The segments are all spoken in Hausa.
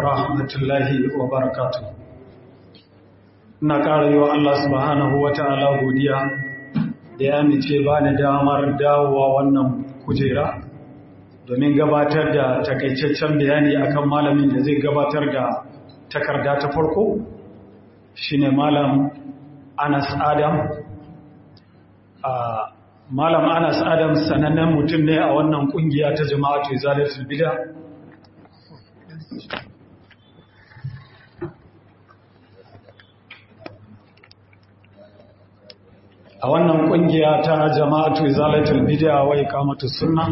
rahmatullahi wa barakatu. Ina ƙara yi wa Allah subhanahu wa ta'ala godiya da ya mice ba ni damar dawowa wannan kujera domin gabatar da takaitaccen bayani akan malamin da zai gabatar da takarda ta farko shine malam Anas Adam. Malam Anas Adam sanannen mutum ne a wannan kungiya ta jama'atu Izalatul Bid'a a wannan kungiya ta jama'atu izalatul bid'a wa iqamatus sunna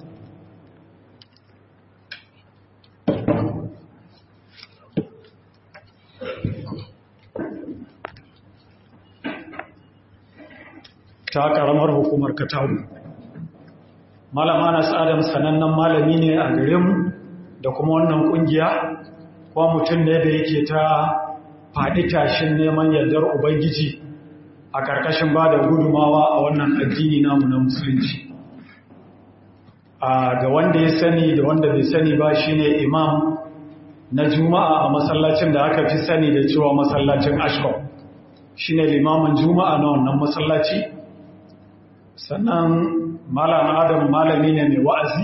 ta karamar hukumar katabu malam Anas Adam sanannen malami ne a gare mu da kuma wannan kungiya ko mutum ne da yake ta faɗi tashin neman yardar ubangiji a ƙarƙashin ba da gudumawa a wannan addini namu na musulunci ga wanda ya sani da wanda bai sani ba shine imam na juma'a a masallacin da aka fi sani da cewa masallacin ashkau shine limamin juma'a na wannan masallaci sannan malam adam malami ne mai wa'azi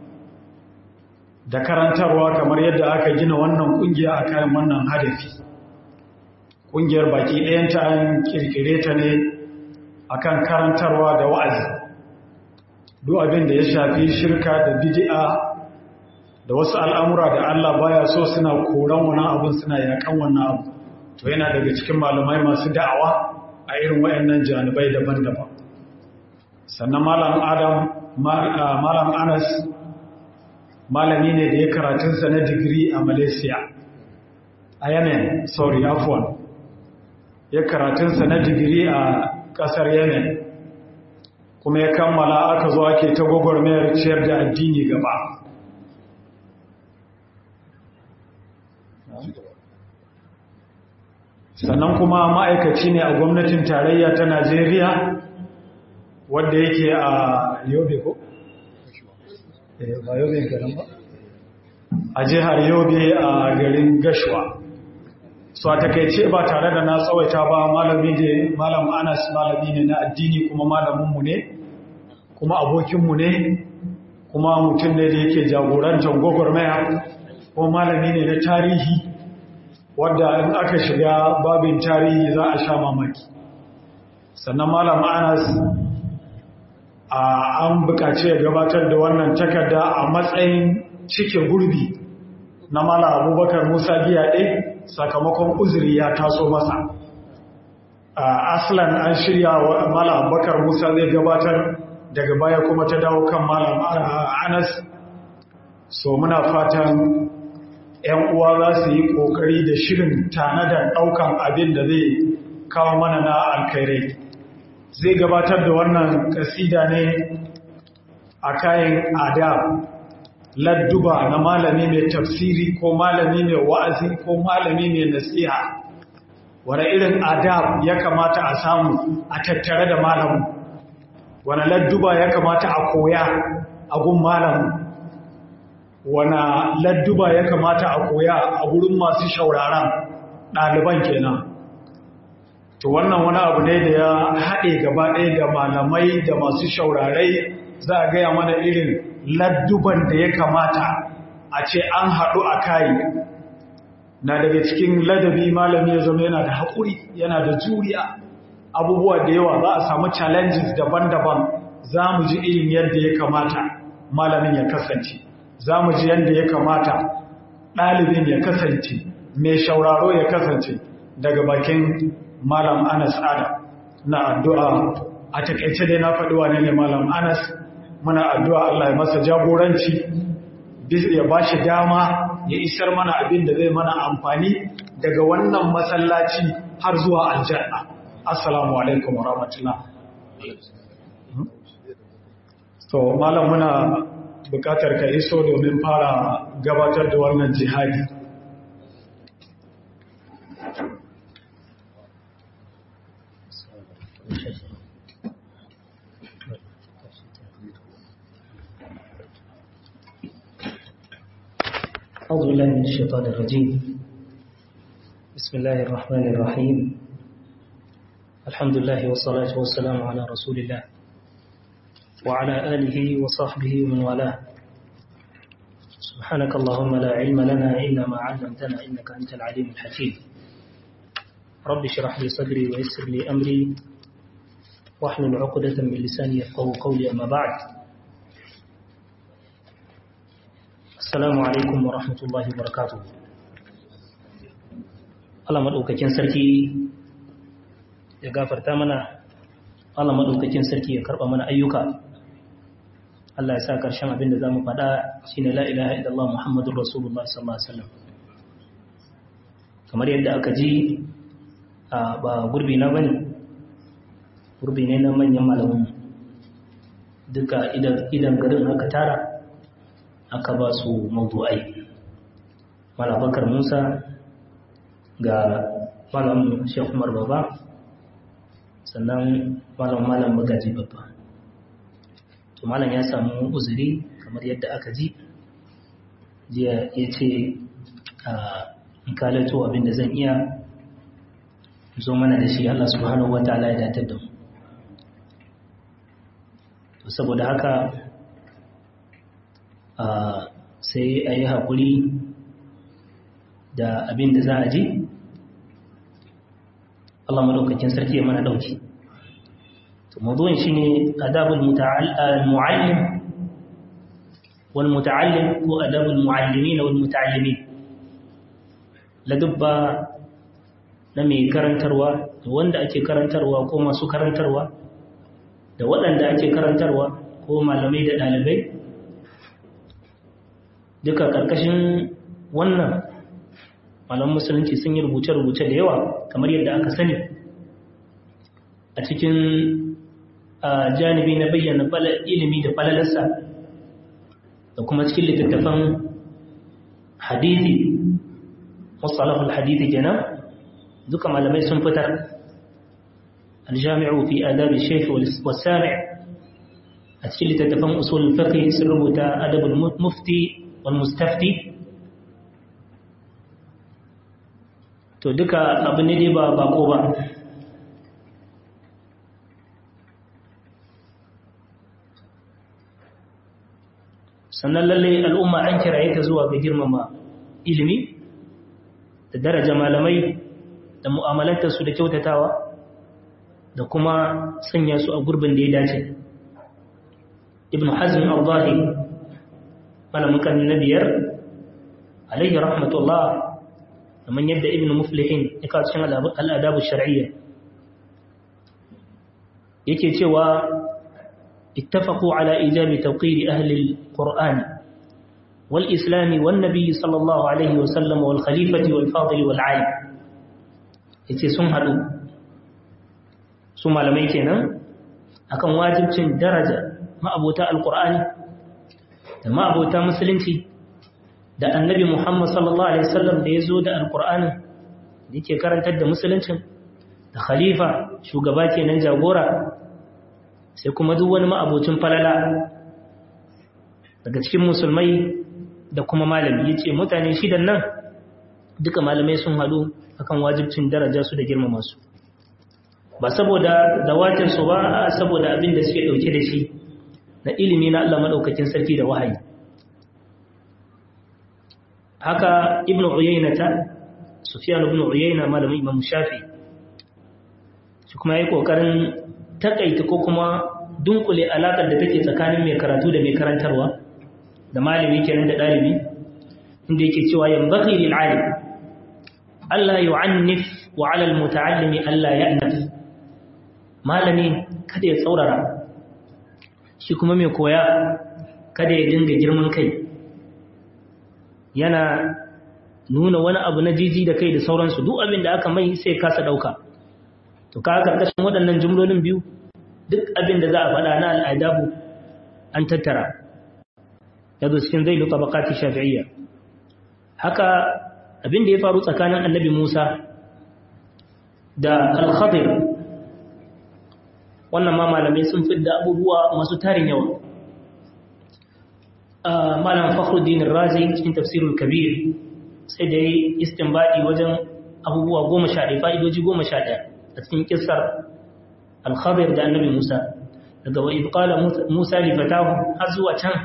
da karantarwa kamar yadda aka gina wannan kungiya a kayan wannan hadafi kungiyar baki ɗayanta an kirkire ta ne akan karantarwa da wa'azi duk abin da ya shafi shirka da bid'a da wasu al'amura da Allah baya so suna koran wannan abin suna yakan wannan abu to yana daga cikin malamai masu da'awa a irin wayannan janibai daban-daban sannan malam adam malam anas malami ne da ya karatunsa na digiri a malaysia a yemen sorry afwan ya karatunsa na digiri a kasar yemen kuma ya kammala aka zo ake ta gwagwarmayar ciyar da addini gaba sannan kuma ma'aikaci ne a gwamnatin tarayya ta najeriya wadda yake a yobe ko? ba yobe garin ba a jihar yobe a garin gashuwa so a takaice ba tare da na tsawaita ba malami ne malam anas malami ne na addini kuma malaminmu ne kuma abokinmu ne kuma mutum ne da yake jagorantar gwagwarmaya kuma malami ne na tarihi wadda in aka shiga babin tarihi za a sha mamaki sannan malam anas an bukaci ya gabatar da wannan takarda a matsayin cike gurbi na mala abubakar musa giyaɗe sakamakon uzuri ya taso masa aslan an shirya wa mala abubakar musa zai gabatar daga baya kuma ta dawo kan malam anas so muna fatan 'yan uwa za su yi ƙoƙari da shirin tanadar ɗaukan abin da zai kawo mana na alkairai zai gabatar da wannan kasida ne a kayan adab ladduba na malami mai tafsiri ko malami mai wa'azi ko malami mai nasiha wani irin adab ya kamata a samu a tattare da malamu wani ladduba ya kamata a koya a gun malamu wani ladduba ya kamata a koya a gurin masu shauraran ɗaliban kenan to wannan wani abu ne da ya haɗe gaba ɗaya da malamai da masu shaurarai za a gaya mana irin ladduban da ya kamata a ce an haɗu a kayi na daga cikin ladabi malami ya zama yana da haƙuri yana da juriya abubuwa da yawa za a samu challenges daban-daban za mu ji irin yadda ya kamata malamin ya kasance za mu ji yadda ya kamata ɗalibin ya kasance mai shauraro ya kasance daga bakin Malam Anas Adam na addu'a a takaice dai na faɗi wane ne Malam Anas muna addu'a Allah ya masa jagoranci ya ba shi dama ya isar mana abin da zai mana amfani daga wannan masallaci har zuwa aljanna. Assalamu alaikum wa rahmatullah. So, Malam muna bukatar ka iso domin fara gabatar da wannan jihadi. أعوذ بالله من من الشيطان الرجيم بسم الله الرحمن الرحيم الحمد لله والصلاة والسلام على رسول الله وعلى آله وصحبه ومن والاه سبحانك اللهم لا علم لنا إلا ما علمتنا إنك أنت العليم الحكيم رب اشرح لي صدري ويسر لي أمري واحلل عقدة من لساني يفقه قولي أما بعد السلام عليكم ورحمة الله وبركاته Allah maɗaukakin sarki ya gafarta mana Allah maɗaukakin sarki ya karɓa mana ayyuka Allah ya sa ƙarshen abin da za mu faɗa shi ne la'ilaha idallah Muhammadun Rasulullah sallallahu Alaihi wasallam kamar yadda aka ji a ba gurbi na bane gurbi ne na manyan malamin duka idan garin aka tara aka ba su mawdu'ai malabakar musa ga malam shekh umar baba sannan malam malam magaji babba to malam ya samu uzuri kamar yadda aka ji jiya ya ce a kalato abinda zan iya zo mana da shi Allah subhanahu wa ta'ala ya datar da mu to saboda haka sai a yi haƙuri da abin da za a ji Allah maɗaukakin sarki ya mana ɗauki to mazuwan shi ne adabul mu'allim wal muta'allim ko adabul mu'allimi na wal muta'allimi ladubba na mai karantarwa da wanda ake karantarwa ko masu karantarwa da waɗanda ake karantarwa ko malamai da ɗalibai duka ƙarƙashin wannan malaman musulunci sun yi rubuce-rubuce da yawa kamar yadda aka sani a cikin janibi na bayyana ilimi da falalarsa da kuma cikin littattafan hadithi musalahul hadithi kenan duka malamai sun fitar aljami'u fi adabi shaykh wal sami' a cikin littattafan usul fiqh sun rubuta adabul mufti wal mustafti to duka abu ne dai ba bako ba sannan lalle al'umma an kiraye ta zuwa ga girmama ilimi da daraja malamai da mu'amalantarsu da kyautatawa da kuma sanya su a gurbin da ya dace ibn hazm al-zahi malamin kan na biyar alayhi rahmatullah kamar yadda ibn muflihin ya kawo cikin al'adabu shar'iyya yake cewa ittafaqu ala ijabi tawqiri ahli al-qur'an wal islam wan nabiy sallallahu alaihi wa sallam wal khalifati wal fadil wal alim yace sun hadu su malamai kenan akan wajibcin daraja ma'abota al-qur'ani da ma'abota musulunci da annabi Muhammad sallallahu Alaihi wasallam da ya zo da alkur'anin da yake karantar da musuluncin da khalifa shugaba kenan jagora sai kuma duk wani ma'abocin falala daga cikin musulmai da kuma malami ya ce mutane shidan nan duka malamai sun haɗu akan wajibcin daraja su da girmama su ba saboda dawatinsu ba saboda abin da suke ɗauke da shi na ilimi na Allah maɗaukakin sarki da wahayi haka ibn uyayna ta sufyan ibn uyayna malamin imam shafi shi kuma yayi kokarin takaita ko kuma dunkule alakar da take tsakanin mai karatu da mai karantarwa da malami kenan da dalibi inda yake cewa yanbaghi lil alim alla yu'annif wa 'ala al muta'allimi alla ya'naf malami kada ya tsaurara shi kuma mai koya kada ya dinga girman kai yana nuna wani abu na jiji da kai da sauransu duk abin da aka mai sai kasa ɗauka to ka karkashin waɗannan jumlolin biyu duk abin da za a faɗa na al'adabu an tattara ya zo cikin zai luka bakati shafi'iyya haka abin da ya faru tsakanin annabi musa da al-khadir wannan ma malamai sun fi da abubuwa masu tarin yawa malam fakhruddin razi cikin tafsirul kabir sai da yi istinbadi wajen abubuwa goma sha ɗaya fa'idoji goma sha ɗaya a cikin kisar alkhabir da annabi musa daga wa ibqala musa li fatahu har zuwa can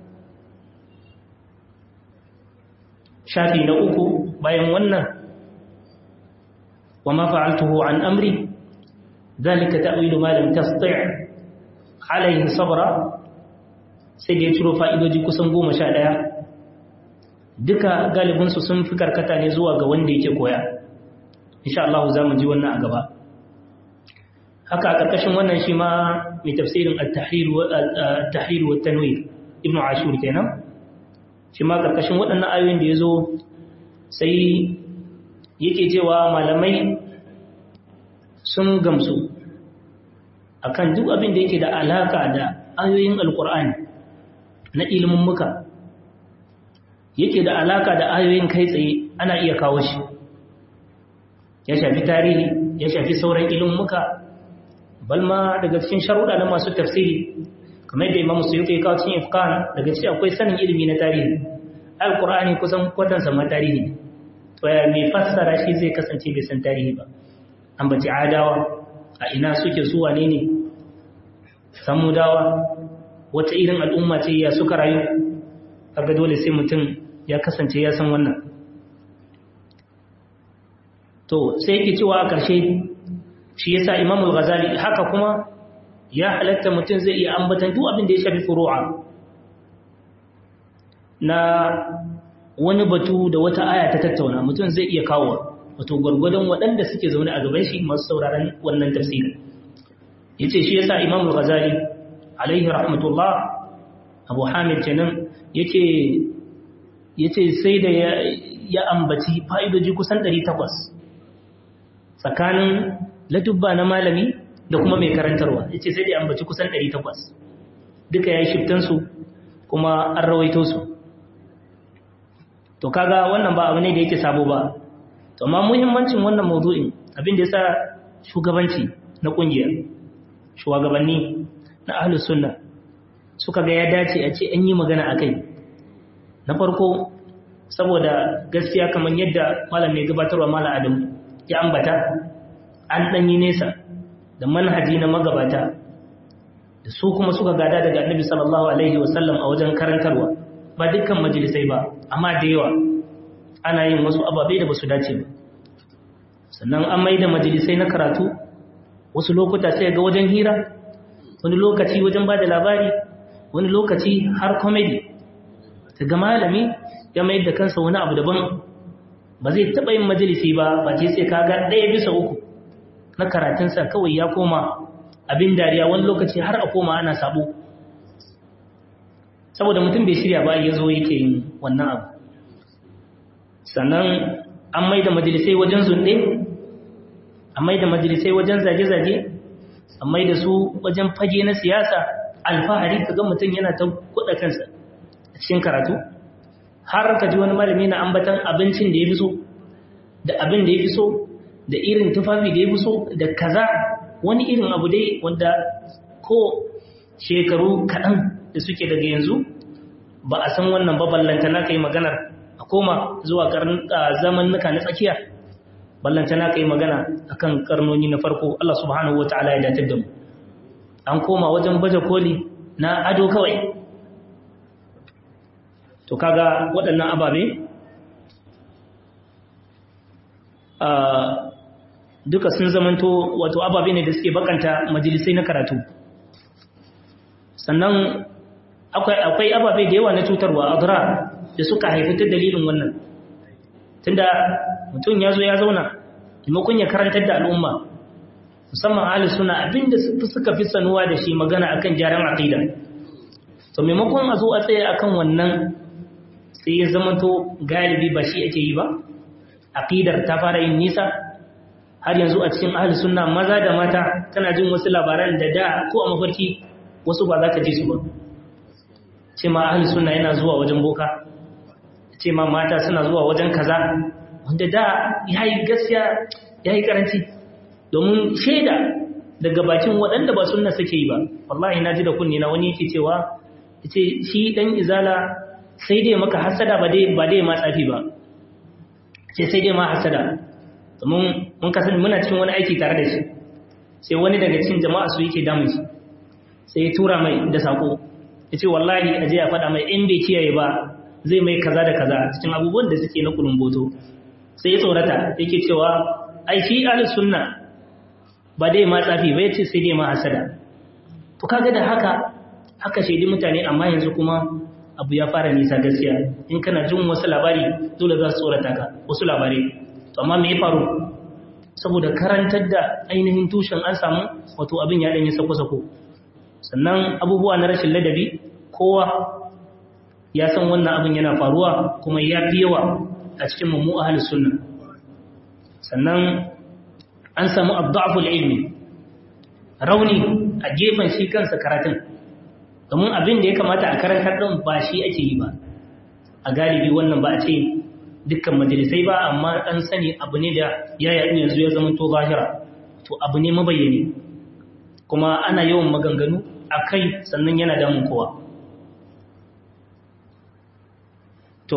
shafi na uku bayan wannan wa ma fa'altuhu an amri ذلك تأويل ما لم تستطع عليه صبرا sai da ya ciro fa'idoji kusan goma sha ɗaya duka galibinsu sun fi karkata ne zuwa ga wanda yake koya insha Allah za mu ji wannan a gaba haka a ƙarƙashin wannan shi ma mai tafsirin al-tahrir wa tanwir ibn ashur kenan shi ma ƙarƙashin waɗannan ayoyin da ya zo sai yake cewa malamai sun gamsu akan duk abin da yake da alaka da ayoyin alkur'ani na ilimin muka yake da alaka da ayoyin kai tsaye ana iya kawo shi ya shafi tarihi ya shafi sauran ilimin muka balma daga cikin sharuɗa na masu tafsiri kamar da imamu su yake kawo cikin ifkan daga cikin akwai sanin ilimi na tarihi alkur'ani kusan kwatansa ma tarihi to ya mai fassara shi zai kasance bai san tarihi ba ambaci adawa a ina suke su wane ne samudawa wata irin al'umma ce ya suka rayu kaga dole sai mutum ya kasance ya san wannan to sai yake cewa a ƙarshe shi yasa imamul ghazali haka kuma ya halatta mutum zai iya ambatan duk abin da ya shafi furu'a na wani batu da wata aya ta tattauna mutum zai iya kawo wato gwargwadon waɗanda suke zaune a gaban shi masu sauraron wannan tafsiri ya ce shi yasa imam al-ghazali alaihi rahmatullah abu hamid kenan ya ce sai da ya ambaci fa'idoji kusan 800 tsakanin ladubba na malami da kuma mai karantarwa ya ce sai da ya ambaci kusan 800 duka ya yi shiftansu kuma an rawaito su to kaga wannan ba abu ne da yake sabo ba to amma muhimmancin wannan mawdu'in abin da yasa shugabanci na kungiya shugabanni na ahlus sunna suka ga ya dace a ce an yi magana akai na farko saboda gaskiya kamar yadda malam mai gabatarwa malam Adam ya ambata an dan yi nesa da manhaji na magabata da su kuma suka gada daga Annabi sallallahu alaihi wasallam a wajen karantarwa ba dukkan majalisai ba amma da yawa ana yin wasu ababai da ba su dace ba sannan an mai da majalisai na karatu wasu lokuta sai ga wajen hira wani lokaci wajen ba da labari wani lokaci har komedi ta ga malami ya mai da kansa wani abu daban ba zai taɓa yin majalisi ba ba ce sai kaga ɗaya bisa uku na karatunsa kawai ya koma abin dariya wani lokaci har a koma ana sabo saboda mutum bai shirya ba ya zo yake yin wannan abu sannan an mai da majalisai wajen zunɗe an mai da majalisai wajen zage-zage an mai da su wajen fage na siyasa alfahari ka ga mutum yana ta kuɗa kansa a cikin karatu har ka ji wani malami na ambatan abincin da ya fi so da abin da ya fi so da irin tufafi da ya fi so da kaza wani irin abu dai wanda ko shekaru kaɗan da suke daga yanzu ba a san wannan baballanta na kai maganar a koma zuwa zamannuka na tsakiya ballanta na kai magana akan karnoni na farko Allah subhanahu wataala ya datar da mu an koma wajen baje koli na ado kawai to kaga waɗannan ababe duka sun zamanto wato ababe ne da suke bakanta majalisai na karatu sannan akwai ababe da yawa na cutarwa adrar da suka haifi ta dalilin wannan tunda mutum ya zo ya zauna maimakon ya karantar da al'umma musamman ahli suna abinda suka fi sanuwa da shi magana akan gyaran aqida to maimakon a zo a tsaye akan wannan sai ya zamanto galibi ba shi ake yi ba aqidar ta fara yin nisa har yanzu a cikin ahli sunna maza da mata tana jin wasu labaran da da ko a mafarki wasu ba za ka ji su ba ce ma ahli sunna yana zuwa wajen boka ce ma mata suna zuwa wajen kaza wanda da ya yi gaskiya ya yi karanci domin shaida daga bakin waɗanda ba sunna suke yi ba wallahi na ji da kunni na wani yake cewa ce shi ɗan izala sai dai maka hasada ba dai ba dai ma tsafi ba ce sai dai ma hasada mun mun kasance muna cikin wani aiki tare da shi sai wani daga cikin jama'a su yake damun shi sai ya tura mai da sako ya ce wallahi a je a faɗa mai in bai kiyaye ba zai mai kaza da kaza cikin abubuwan da suke na kulumboto sai ya tsorata yake cewa ai fi ahlus sunna ba dai ma tsafi ba yace sai dai ma hasada to kaga da haka haka shaidi mutane amma yanzu kuma abu ya fara nisa gaskiya in kana jin wasu labari dole za su tsorata ka wasu labarai to amma me ya faru saboda karantar da ainihin tushen an samu wato abin ya danyi sako-sako sannan abubuwa na rashin ladabi kowa ya san wannan abin yana faruwa kuma ya fi yawa a cikin mummu ahalus sunna sannan an samu abdu'aful ilmi rauni a gefen shi kansa karatun domin abin da ya kamata a karantar ɗin ba shi ake yi ba a galibi wannan ba a ce dukkan majalisai ba amma ɗan sani abu ne da ya yaɗu yanzu ya zama to zahira to abu ne mabayyane kuma ana yawan maganganu a kai sannan yana damun kowa to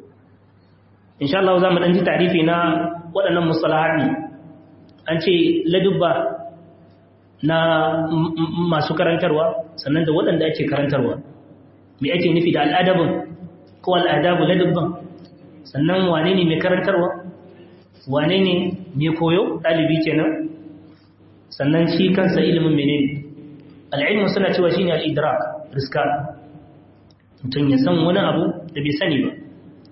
insha Allah za mu ɗan ji tarifi na waɗannan musalahaɗi an ce ladubba na masu karantarwa sannan da waɗanda ake karantarwa me ake nufi da al'adabin ko al'adabu ladubban sannan wane ne mai karantarwa wane ne mai koyo ɗalibi kenan sannan shi kansa ilimin menene al'ilmu suna cewa shine al-idrak riska mutum ya san wani abu da bai sani ba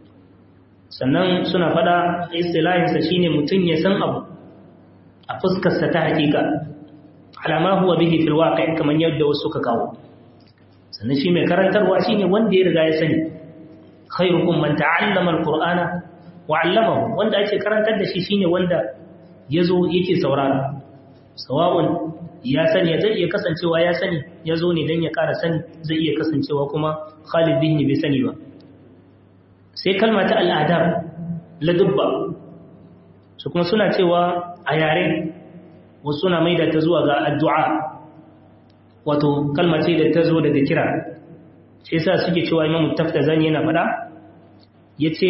sannan suna fada istilahinsa shine mutum ya san abu a fuskarsa ta hakika alama huwa bihi fil waqi' kamar yadda wasu suka kawo sannan shi mai karantarwa shine wanda ya riga ya sani khairukum man ta'allama al-qur'ana wa 'allamahu wanda ake karantar da shi shine wanda yazo yake saurara sawa'un ya sani zai iya kasancewa ya sani ya zo ne don ya ƙara sani zai iya kasancewa kuma khalid zihni bai sani ba sai kalma ta al'adab ladubba su kuma suna cewa a yare wasu suna maida ta zuwa ga addu'a wato kalma ce da ta zo daga kira sai sa suke cewa imamu tafta zani yana faɗa ya ce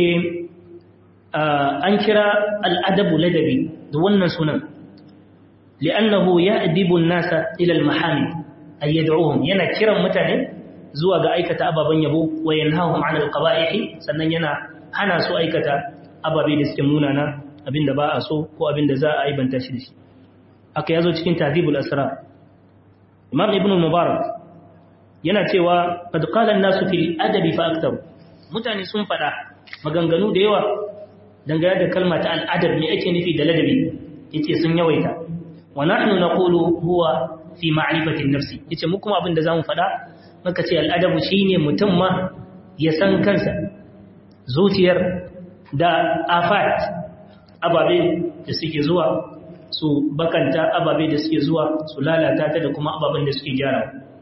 an kira al'adabu ladabi da wannan sunan لأنه يأدب الناس إلى المحامد أي يدعوهم ينا كرم متاني زوا ga aikata ababan yabo wa yanhahum 'anil qaba'ih sannan yana hana su aikata ababe da suke munana abinda ba a so ko abinda za a aibanta shi da shi aka yazo cikin tahdhibul asrar imam ibn mubarak yana cewa qad qala an-nasu fil adabi fa aktar mutane sun fada maganganu da yawa dangane da kalma ta al-adab me ake nufi da ladabi yace sun yawaita wa nahnu naqulu huwa fi ma'rifati an-nafs yace mu kuma abinda zamu fada muka ce al-adabu shine mutum ma ya san kansa zuciyar da afat ababe da suke zuwa su bakanta ababe da suke zuwa su lalata ta da kuma ababen da suke gyara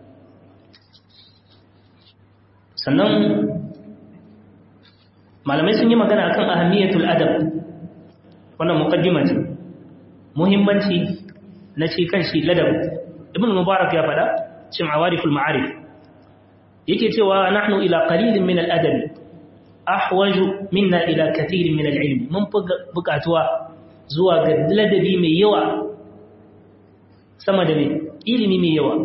sannan malamai sun yi magana akan ahammiyatul adab wannan muqaddima ce muhimmanci na shi kan shi ladab ibn mubarak ya fada cin awariful ma'arif yake cewa nahnu ila qalilin min al-adab ahwaju minna ila kathirin min al-ilm mun bukatuwa zuwa ga ladabi mai yawa sama da mai ilimi mai yawa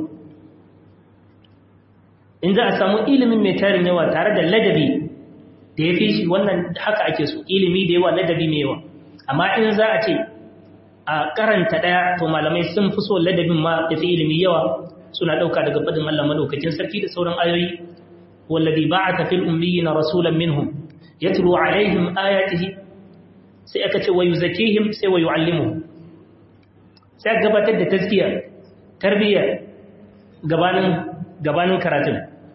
in za a samu ilimin mai tarin yawa tare da ladabi da ya fi shi wannan haka ake so ilimi da yawa ladabi mai yawa amma in za a ce a karanta ɗaya to malamai sun fi so ladabin ma da fi ilimi yawa suna ɗauka daga faɗin Allah madaukakin sarki da sauran ayoyi wallazi ba'atha fil ummiyina rasulan minhum yatlu alaihim ayatihi sai aka ce wa yuzakihim sai wa yu'allimuhum sai gabatar da tazkiya tarbiyya gabanin gabanin karatun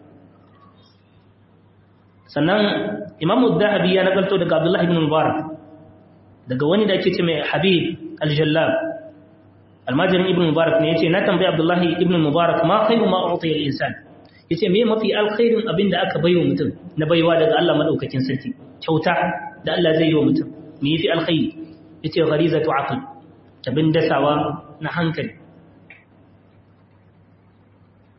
sannan imamu dhahabi ya nagalto daga abdullahi ibn mubarak daga wani da ake ce mai habib al-jallab almajirin ibn mubarak ne yace na tambayi abdullahi ibn mubarak ma khairu ma u'tiya al-insan yace me mafi alkhairin abin da aka baiwa mutum na baiwa daga Allah madaukakin sarki kyauta da Allah zai yi wa mutum me yafi alkhairi yace gharizatu aql tabin dasawa na hankali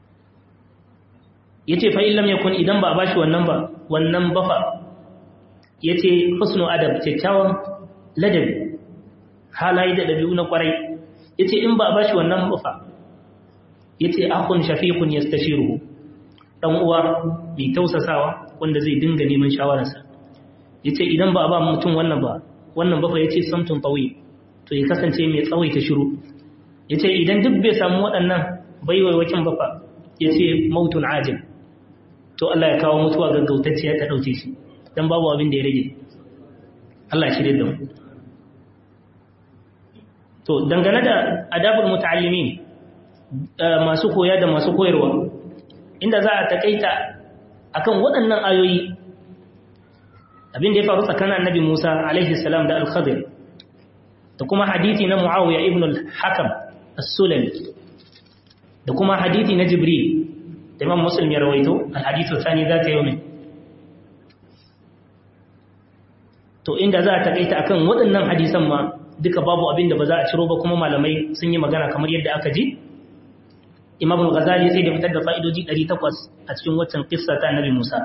yace fa illam yakun idan ba bashi wannan ba wannan bafa yace husnu adab kyakkyawan ladabi halaye da dabi'u na kwarai yace in ba a bashi wannan ba fa yace akhun shafiqun yastashiruhu dan uwa mai tausasawa wanda zai dinga neman shawararsa yace idan ba a ba mutum wannan ba wannan ba fa yace samtun tawi to ya kasance mai tsawaita shiru yace idan duk bai samu waɗannan baiwaiwakin ba fa yace mautun ajil to Allah ya kawo mutuwa gaggautacciya ta dauke shi dan babu abin da ya rage Allah ya shirye da mu to dangane da adabul muta'allimin masu koya da masu koyarwa inda za a takaita akan waɗannan ayoyi abin da ya faru tsakanin annabi Musa alaihi salam da al-Khadir da kuma hadisi na Muawiya ibn al-Hakam as-Sulami da kuma hadisi na Jibril da Imam Muslim ya rawaito al-hadithu thani zaka yawmi to inda za a takaita akan waɗannan hadisan ma duka babu abin da ba za a ciro ba kuma malamai sun yi magana kamar yadda aka ji Imam al-Ghazali sai da fitar da fa'idoji 800 a cikin waccan kissa ta Annabi Musa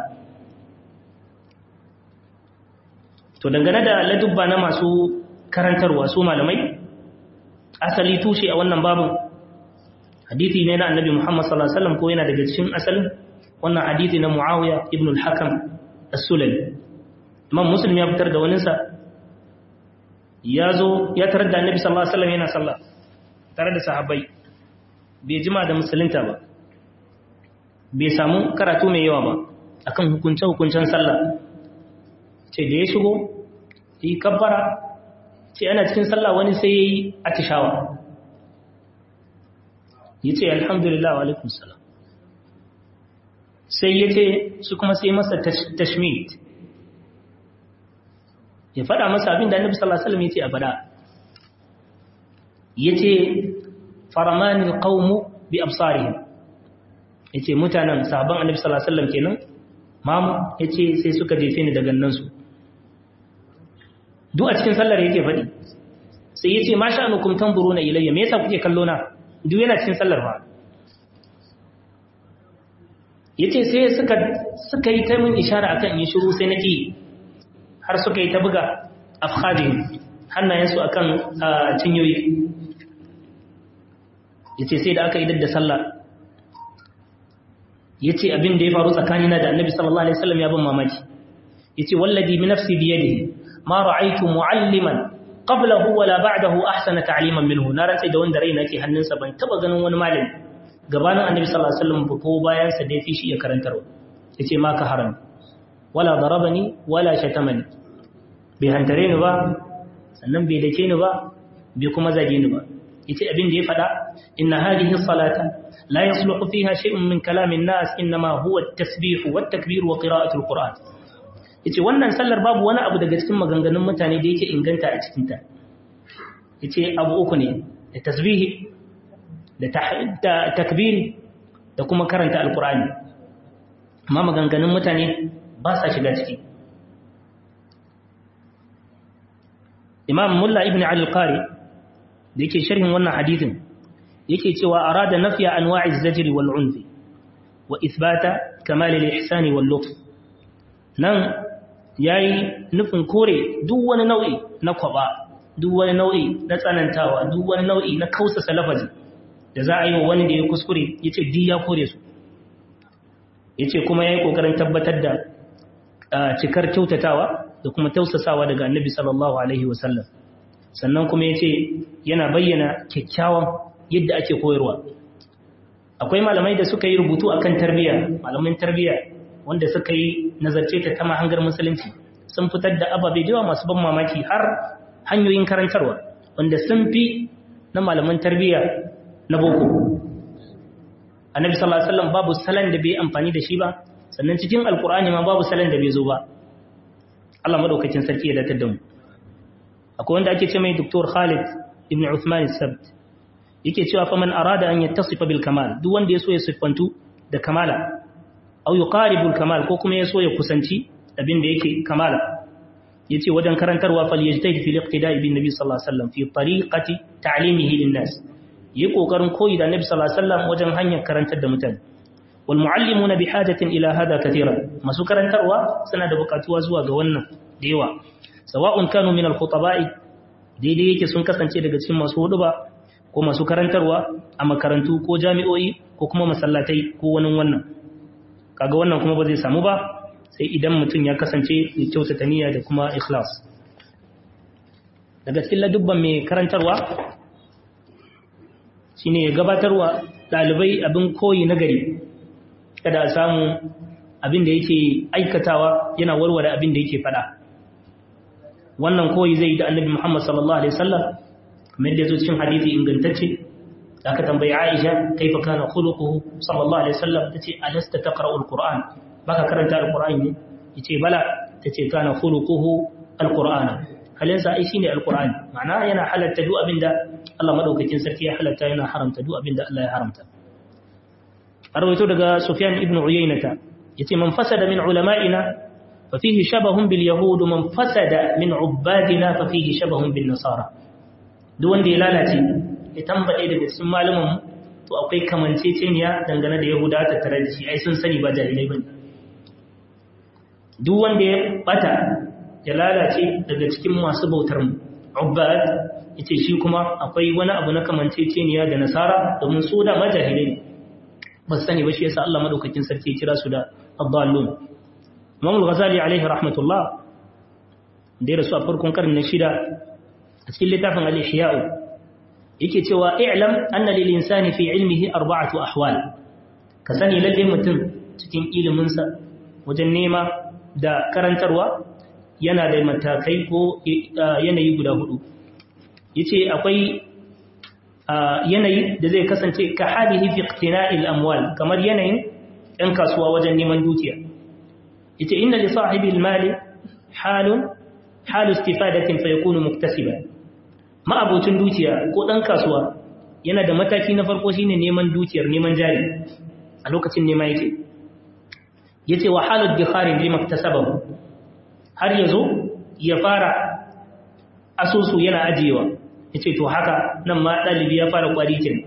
to dangane da ladubba na masu karantarwa su malamai asali tushe a wannan babu hadisi ne na Annabi Muhammad sallallahu alaihi wasallam ko yana daga cikin asalin wannan hadisi na Muawiya ibn al-Hakam as-Sulami Imam Muslim ya fitar da waninsa ya zo ya tarar da Annabi sallallahu alaihi wasallam yana sallah tare da sahabbai bai jima da musulunta ba bai samu karatu mai yawa ba akan hukunce-hukuncen sallah ce da ya shigo yi kabbara ce ana cikin sallah wani sai ya yi atishawa ya ce alhamdulillah wa alaikun salam sai ya ce su kuma sai masa tashmit ya fada masa abin da annabi sallallahu alaihi wasallam ya ce a fada ya ce faramanin qaumu bi absarihim yace mutanen sahabban annabi sallallahu alaihi wasallam kenan mamu yace sai suka jefe ni da gannan su duk a cikin sallar yake fadi sai yace ma sha'anukum tanzuruna ilayya me yasa kuke kallo na duk yana cikin sallar ba yace sai suka suka yi ta min ishara akan in shiru sai naki har suka yi ta buga afkhadin hannayensu akan cinyoyi ya ce sai da aka idar da sallah ya ce abin da ya faru tsakanina da annabi sallallahu alaihi wasallam ya bin mamaki ya ce wallazi bi nafsi biyadihi ma ra'aytu mu'alliman qablahu wala ba'dahu ahsana ta'liman minhu na rantsa da wanda raina ke hannunsa ban taba ganin wani malami gabanin annabi sallallahu alaihi wasallam ko bayan sa da yafi shi ya karantarwa yace ma ka haram wala darabani wala shatamani bai hantare ni ba sannan bai dake ni ba bai kuma zage ni ba yace abin da ya fada inna hadhihi salata la yasluhu fiha shay'un min kalamin nas inma huwa at-tasbih wa at-takbir wa qira'atu al-qur'an yace wannan sallar babu wani abu daga cikin maganganun mutane da yake inganta a cikin ta yace abu uku ne da tasbihi da takbiri da kuma karanta al-qur'ani amma maganganun mutane ba sa shiga ciki imam mulla ibn ali al-qari da yake sharhin wannan hadithin yake cewa arada nafiya anwa'iz zajri wal unfi wa ithbata kamal al ihsani wal lutf nan yayi nufin kore duk wani nau'i na kwaba duk wani nau'i na tsanantawa duk wani nau'i na kausasa lafazi da za a yi wa wani da ya kuskure yace di ya kore su yace kuma yayi kokarin tabbatar da cikar kyautatawa da kuma tausasawa daga annabi sallallahu alaihi wasallam sannan kuma ya ce yana bayyana kyakkyawan yadda ake koyarwa akwai malamai da suka yi rubutu a kan tarbiyya malamin tarbiyya wanda suka yi nazarce ta ta mahangar musulunci sun fitar da ababe da masu ban mamaki har hanyoyin karantarwa wanda sun fi na malaman tarbiyya na boko annabi sallallahu alaihi wasallam babu salan da bai amfani da shi ba sannan cikin alkur'ani ma babu salan da bai zo ba Allah madaukakin sarki ya datar da mu akwai wanda ake ce mai Dr. Khalid ibn Uthman al-Sabt yake cewa fa man arada an yattasifa bil kamal duk wanda yaso ya siffantu da kamala aw yuqaribu al kamal ko kuma yaso ya kusanci abin da yake kamala yace wajen karantarwa fal yajtahid fi al-iqtida'i bin nabi sallallahu alaihi wasallam fi tariqati ta'limihi lin nas yi kokarin koyi da nabi sallallahu alaihi wasallam wajen hanyar karantar da mutane wal muallimuna bi hajatin ila hada kathiran masu karantarwa suna da bukatuwa zuwa ga wannan da yawa sawa'un kanu min al khutaba'i daidai yake sun kasance daga cikin masu huduba ko masu karantarwa a makarantu ko jami'o'i ko kuma masallatai ko wani wannan kaga wannan kuma ba zai samu ba sai idan mutum ya kasance mai kyautata niyya da kuma ikhlas daga cikin ladubban mai karantarwa shine ya gabatarwa ɗalibai abin koyi na gari kada a samu abin da yake aikatawa yana warware abin da yake faɗa wannan koyi zai yi da annabi Muhammad sallallahu alaihi wasallam kamar da yazo cikin hadisi ingantacce da aka tambayi Aisha kaifa kana khuluquhu sallallahu alaihi wasallam tace alasta taqra'u alquran baka karanta alqur'ani ne yace bala tace kana khuluquhu alquran halinsa ai shine alqur'ani ma'ana yana halatta duk abinda Allah madaukakin sarki ya halatta yana haramta duk abinda Allah ya haramta arwaito daga Sufyan ibn Uyaynah yace man fasada min ulama'ina ففيه شبه باليهود من فسد من عبادنا ففيه شبه بالنصارى duk wanda ya lalace ya tambaye daga cikin malaman to akwai kamanceceniya dangane da yahuda ta tare da shi ai sun sani ba jahilai bane duk wanda ya bata ya lalace daga cikin masu bautar mu ubbad yace shi kuma akwai wani abu na kamanceceniya da nasara domin su da majahilai ne ba su sani ba shi yasa Allah madaukakin sarki ya kira su da ad-dallun Imam al-Ghazali alaihi rahmatullah da ya rasu a farkon karni na shida a cikin littafin al-Ihya'u yake cewa i'lam anna lil insani fi ilmihi arba'atu ahwal ka sani lalle mutum cikin ilimin sa wajen nema da karantarwa yana da matakai ko yanayi guda hudu yace akwai yanayi da zai kasance ka halihi fi iqtina'il amwal kamar yanayin ɗan kasuwa wajen neman dukiya yace inna li sahibi al-mali halun halu istifadatin fa yakunu muktasiban ma abocin dukiya ko dan kasuwa yana da mataki na farko shine neman dukiyar neman jari a lokacin nema yake yace wa halu dikharin bi maktasabahu har yazo ya fara asusu yana ajiyewa yace to haka nan ma dalibi ya fara kwari kenan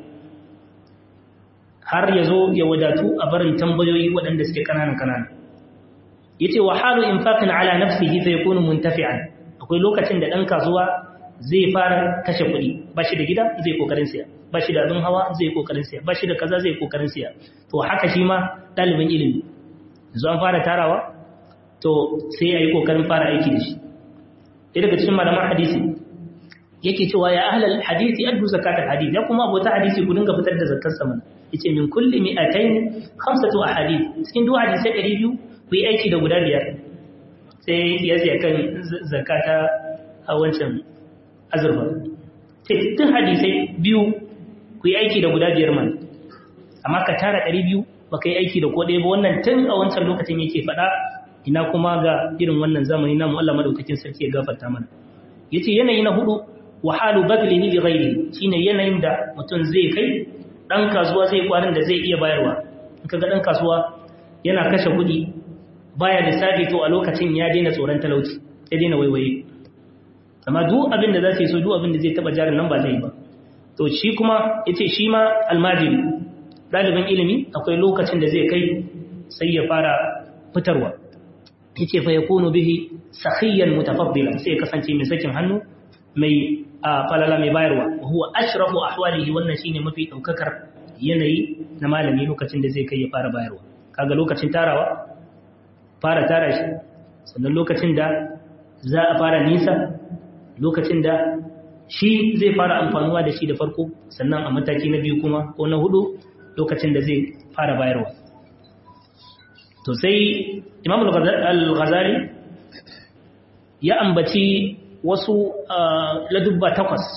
har yazo ya wadatu a barin tambayoyi waɗanda suke kanana kanana yace wa halu infaqin ala nafsihi fa yakunu muntafi'an akwai lokacin da dan kasuwa zai fara kashe kuɗi ba shi da gida zai kokarin siya ba shi da abin hawa zai kokarin siya ba shi da kaza zai kokarin siya to haka shi ma ɗalibin ilimi yanzu an fara tarawa to sai ya yi kokarin fara aiki da shi ɗaya daga cikin malaman hadisi yake cewa ya ahlal hadisi addu zakatul hadith ya kuma abota hadisi ku dinga fitar da zakar sama yace min kulli mi'atayn khamsatu ahadith cikin duk hadisi 200 ku yi aiki da guda biyar sai ya siya kan zakata a wancan azurfa tun hadisai biyu ku yi aiki da guda biyar man amma ka tara ɗari biyu ba ka yi aiki da kodai ba wannan tun a wancan lokacin yake faɗa ina kuma ga irin wannan zamani na Allah madaukakin sarki ya gafarta mana yace yanayi na hudu wahalu badlihi li ghairi shine yanayin da mutum zai kai dan kasuwa zai kwarin da zai iya bayarwa in kaga dan kasuwa yana kashe kuɗi baya lissafi to a lokacin ya daina tsoron talauci ya daina waiwaye amma duk abin da za su yi so duk abin da zai taba jarin nan ba zai ba to shi kuma yace shi ma almajiri dalibin ilimi akwai lokacin da zai kai sai ya fara fitarwa yace fa yakunu bihi sakhiyan mutafaddila sai ya kasance mai sakin hannu mai falala mai bayarwa huwa ashrafu ahwalihi wannan shine mafi daukakar yanayi na malami lokacin da zai kai ya fara bayarwa kaga lokacin tarawa fara tara shi sannan lokacin da za a fara nisa lokacin da shi zai fara amfanuwa da shi da farko sannan a mataki na biyu kuma ko na hudu lokacin da zai fara bayarwa to sai imam al-ghazali ya ambaci wasu ladubba takwas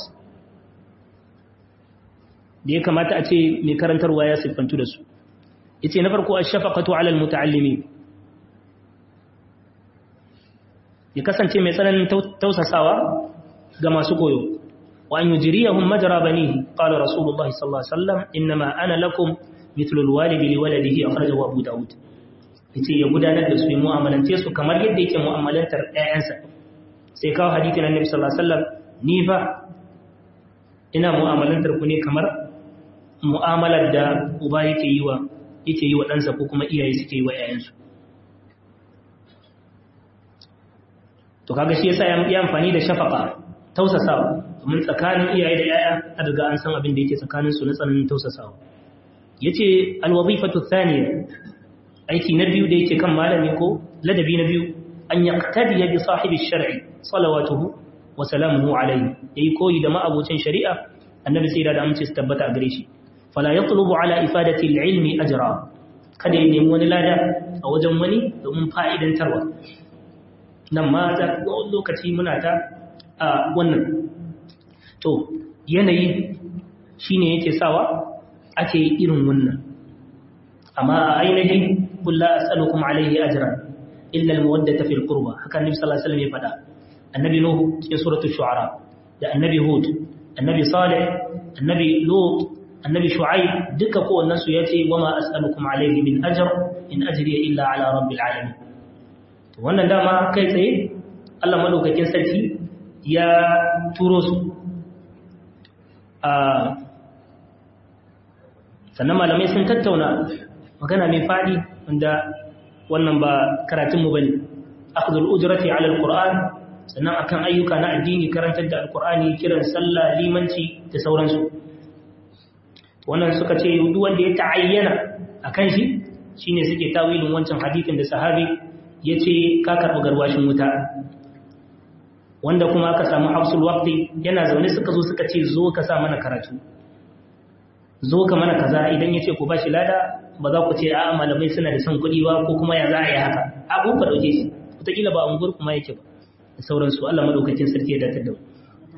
da ya kamata a ce mai karantarwa ya siffantu da su yace na farko ash-shafaqatu 'ala al-muta'allimin ya kasance mai tsananin tausasawa ga masu koyo wa an yujriyahum majra banihi qala rasulullahi sallallahu alaihi wasallam inma ana lakum mithlu alwalidi liwaladihi akhrajahu abu daud yace ya gudanar da su mu'amalance su kamar yadda yake mu'amalantar ƴaƴansa sai kawo hadisin annabi sallallahu alaihi wasallam ni fa ina mu'amalantar ku ne kamar mu'amalar da uba yake yi wa yake yi wa ɗansa ko kuma iyaye suke yi wa ‘ya'yansu to kaga shi yasa ya amfani da shafaka tausasawa domin tsakanin iyaye da ‘ya'ya a daga an san abin da yake tsakaninsu na tsananin tausasawa ya ce alwazifatu thaniya aiki na biyu da yake kan malami ko ladabi na biyu an yaqtadiya bi sahibi shar'i salawatuhu wa salamuhu alayhi yayi koyi da ma'abocin shari'a annabi sai da amince su tabbata a gare shi fala yatlubu ala ifadati al-ilmi ajra kada ya nemi wani lada a wajen wani domin fa'idantarwa nan ma za ka lokaci muna ta a wannan to yanayi shine yake sawa ake irin wannan amma a ainihin kullu as'alukum alayhi ajran illa al-mawaddata fil qurba haka annabi sallallahu alaihi wasallam ya faɗa annabi nuhu cikin suratul shu'ara da annabi hud annabi salih annabi lut annabi shu'aib duka kowannen su yace wama as'alukum alayhi min ajr in ajriya illa ala rabbil alamin to wannan dama kai tsaye Allah madaukakin sarki ya turo su a sannan malamai sun tattauna magana mai fadi wanda wannan ba karatunmu bane akhdhul ujrati ala alquran sannan akan ayyuka na addini karantar da alqurani kiran sallah limanci da sauransu wannan suka ce duk wanda ya ta'ayyana akan shi shine suke tawilin wancan hadisin da sahabi yace ka karbi garwashin wuta wanda kuma aka samu hafsul waqti yana zaune suka zo suka ce zo ka sa mana karatu zo ka mana kaza idan yace ku bashi lada ba za ku ce a malamai suna da son kuɗi ba ko kuma ya za a yi haka abu ka dauke shi wataƙila ba unguwar kuma yake ba da sauransu Allah madaukakin sarki ya datar da mu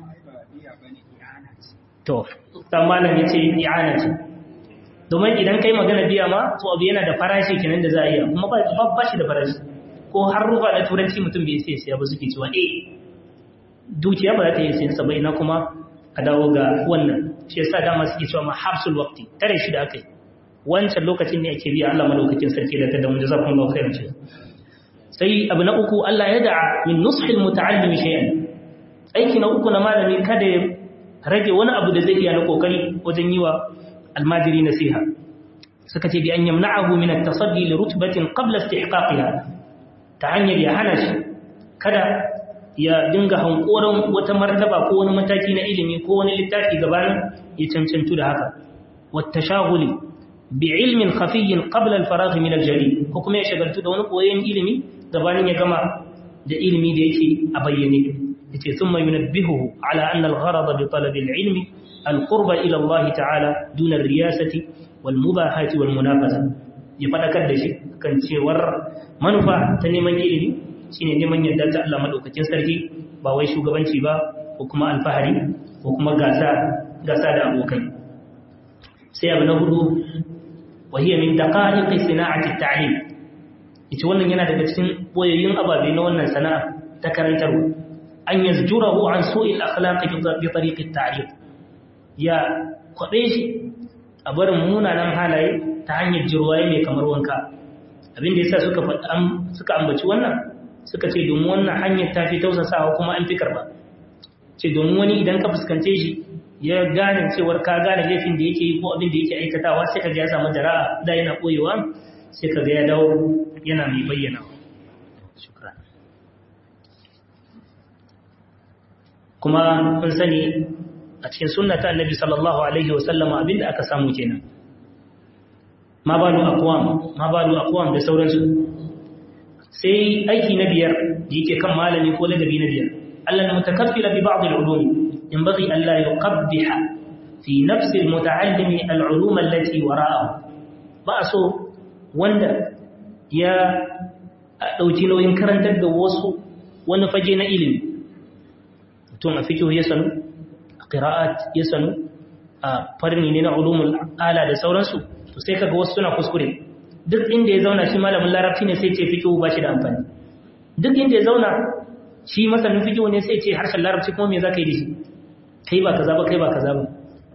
to dan malam yace i'ana ce domin idan kai magana biya ma to abu yana da farashi kenan da za a yi kuma ba ba shi da farashi ko har rufa da turanci mutum bai sai siya ba suke cewa eh dukiya ba za ta yi sayan sa ba ina kuma a dawo ga wannan shi yasa dama suke cewa ma habsul waqti tare shi da akai wancan lokacin ne ake biya Allah madaukakin sarki da ta da mun jazakumullahu khairan ce sai abu na uku Allah ya da'a min nushil muta'allimi shay'an aiki na uku na malami kada ya rage wani abu da zai iya na kokari wajen yi wa almajiri nasiha suka ce bi an yamna'ahu min at-tasaddi li rutbatin qabla istihqaqiha ta hanyar ya hana shi kada ya dinga hankoran wata martaba ko wani mataki na ilimi ko wani littafi gabanin ya cancantu da haka wata shaguli bi ilmin khafiyyin qabla al-faragh min al-jari ko kuma ya shagaltu da wani koyon ilimi gabanin ya gama da ilimi da yake a bayyane yace thumma yunabbihuhu ala anna al-gharad bi talab al-ilm al-qurba ila Allah ta'ala duna ar-riyasati wal mubahati wal munafasa ya fadakar da shi kan cewar manufa ta neman ilimi shine neman yadda ta Allah madaukakin sarki ba wai shugabanci ba ko kuma alfahari ko kuma gasa gasa da abokai sai abu na hudu wahiya min daqa'iqi sina'ati at-ta'lim ita wannan yana daga cikin boyayyun ababe na wannan sana'a ta karantarwa an yazjurahu an su'il akhlaqi bi tariqi at-ta'lim ya kwabe shi a barin munanan halaye ta hanyar jirwaye mai kamar wanka abin da yasa suka suka ambaci wannan suka ce domin wannan hanyar ta fi tausasawa kuma an fi karba ce domin wani idan ka fuskance shi ya gane cewar ka gane laifin da yake yi ko abin da yake aikatawa sai ka ga ya samu jara'a da yana koyewa sai ka ga ya dawo yana mai bayyana shukran kuma kun sani a cikin sunna ta annabi sallallahu alaihi wasallama abinda aka samu kenan ma balu aqwam ma balu aqwam da sauransu sai aiki na biyar da yake kan malami ko ladabi na biyar Allah na mutakaffila bi ba'd al-ulum yanbaghi an la yuqabbiha fi nafsi al-muta'allimi al-ulum allati wara'ahu ba so wanda ya dauki nauyin karantar da wasu wani fage na ilimi mutum a fiqh ya sanu a qira'at ya sanu a farni ne na ulumul ala da sauransu to sai kaga wasu suna kuskure duk inda ya zauna shi malamin larabci ne sai ce fikihu ba shi da amfani duk inda ya zauna shi masanin fikihu ne sai ce harshen larabci kuma me za ka yi da shi kai ba kaza ba kai ba kaza ba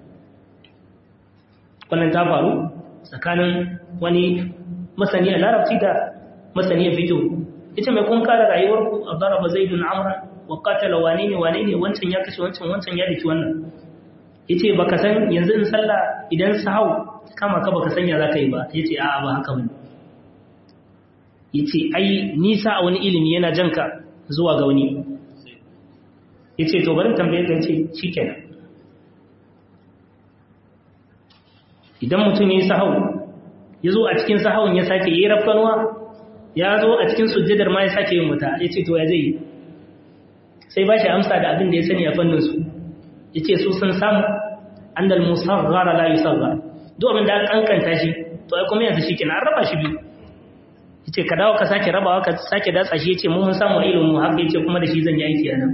wannan ta faru tsakanin wani masani a larabci da masani a fikihu ita mai kun kara rayuwar ku a daraba zaidun amra wa qatala wane ne wane ne wancan ya kashe wancan wancan ya daki wannan yace baka san yanzu in sallah idan sahau kama ka baka sanya zaka yi ba yace a'a ba haka bane yace ai nisa a wani ilimi yana janka zuwa ga wani yace to bari tambaye ka yace shikenan idan mutum yayi sahau yazo a cikin sahawun ya sake yi rafkanwa ya zo a cikin sujjadar ma ya sake yin wuta yace to ya zai yi sai ba shi amsa da abin da ya sani a fannin su yace su sun samu annal musaghara la yusaghar duk abin da aka kankanta shi to ai kuma yanzu shikenan an raba shi biyu yace ka dawo ka sake rabawa ka sake datsa shi yace mu mun samu ilimin mu haka yace kuma da shi zan yi aiki anan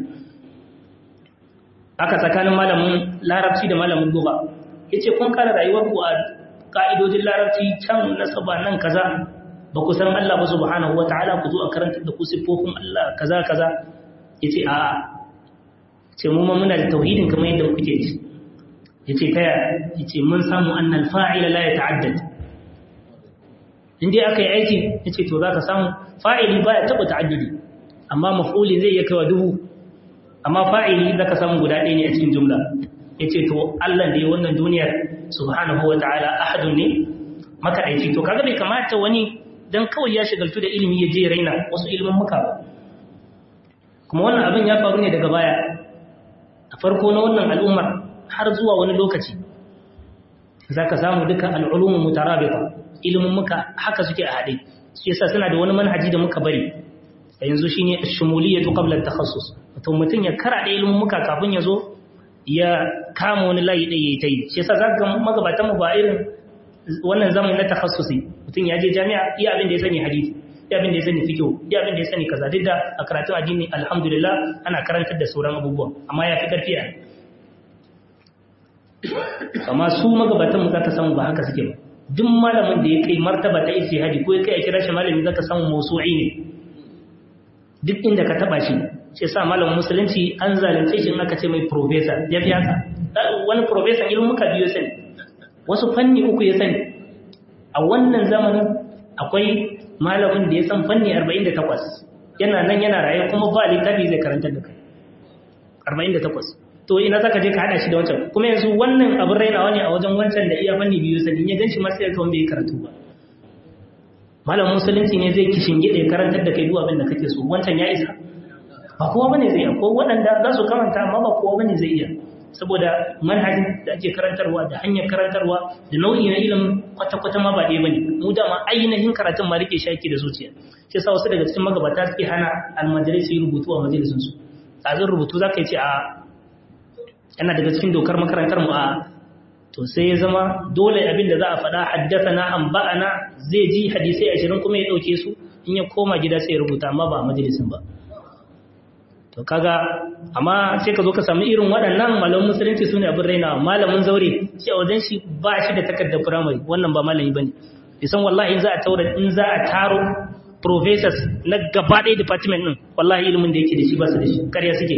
aka tsakanin malamin larabci da malamin lugha yace kun kara rayuwar ku a ka'idojin larabci can nasaba nan kaza ba ku san Allah ba subhanahu wataala ku zo a karanta da ku sifofin Allah kaza kaza yace a ce mu ma muna da tauhidin kamar yadda kuke da shi yace taya yace mun samu annal fa'ila la yata'addad inda aka yi aiki yace to zaka samu fa'ili baya taba ta'addudi amma maf'uli zai iya kaiwa dubu amma fa'ili zaka samu guda ɗaya ne a cikin jumla yace to Allah da ya wannan duniyar subhanahu wataala ahadun ne makadaici to kaga bai kamata wani dan kawai ya shigaltu da ilimi ya je raina wasu ilimin muka ba kuma wannan abin ya faru ne daga baya a farko na wannan al'ummar har zuwa wani lokaci za ka samu duka al'ulumin mutarabita ilimin muka haka suke a haɗe su yasa suna da wani manhaji da muka bari a yanzu shi ne shimuliyya tu qabla takhassus wato mutum ya kara da ilimin muka kafin ya zo ya kama wani layi ɗaya ya yi shi yasa za ka magabatan mu ba irin wannan zamani na takhassusi mutum ya je jami'a iya abin da ya sani hadisi iya abin da ya sani fiqh iya abin da ya sani kaza duk da a karatun addini alhamdulillah ana karantar da sauran abubuwa amma ya fi karfi a amma su magabatan mu zaka samu ba haka suke ba duk malamin da ya kai martaba ta ijtihadi ko ya kai a kira shi malami zaka samu mawsu'i ne duk inda ka taba shi shi yasa malamin musulunci an zalunce shi in aka ce mai professor ya fi haka wani professor ilimin muka biyo sani wasu fanni uku ya sani a wannan zamanin akwai malamin da ya san fanni 48 yana nan yana raye kuma ba littafi zai karanta da kai 48 to ina zaka je ka hada shi da wancan kuma yanzu wannan abin rainawa ne a wajen wancan da iya fanni biyu sani ya ganshi masu yarka wanda ya karatu ba malamin musulunci ne zai kishin gide karantar da kai duk abin da kake so wancan ya isa ba kowa bane zai iya ko waɗanda za su karanta amma ba kowa bane zai iya saboda manhajin da ake karantarwa da hanyar karantarwa da nau'i na ilimin kwata-kwata ma ba ɗaya bane mu dama ainihin karatun ma rike shaki da zuciya shi yasa wasu daga cikin magabata suke hana almajirai su yi rubutu a majalisun su tsazin rubutu za ka yi ce a yana daga cikin dokar makarantar mu a to sai ya zama dole abin da za a faɗa haddasa na an ba'ana zai ji hadisai ashirin kuma ya ɗauke su in ya koma gida sai ya rubuta amma ba a majalisun ba to kaga amma sai ka zo ka samu irin waɗannan malamin musulunci su ne abin raina malamin zaure shi a wajen shi ba shi da takardar firamare wannan ba malami ba ne isan wallahi in za a taura in za a taro professors na gaba ɗaya department ɗin wallahi ilimin da yake da shi ba su da shi ƙarya suke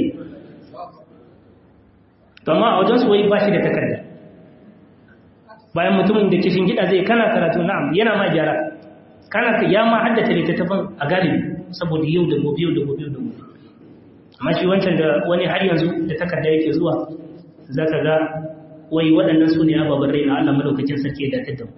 to amma a wajen su wai ba shi da takarda bayan mutumin da kishin gida zai kana karatu na'am yana ma gyara kana ya ma haddace littattafan a galibi saboda yau da gobe yau da gobe yau da gobe amma shi wancan da wani har yanzu da takarda yake zuwa za ka ga wai waɗannan su ne ababen rai na Allah madaukakin sarki ya datar da mu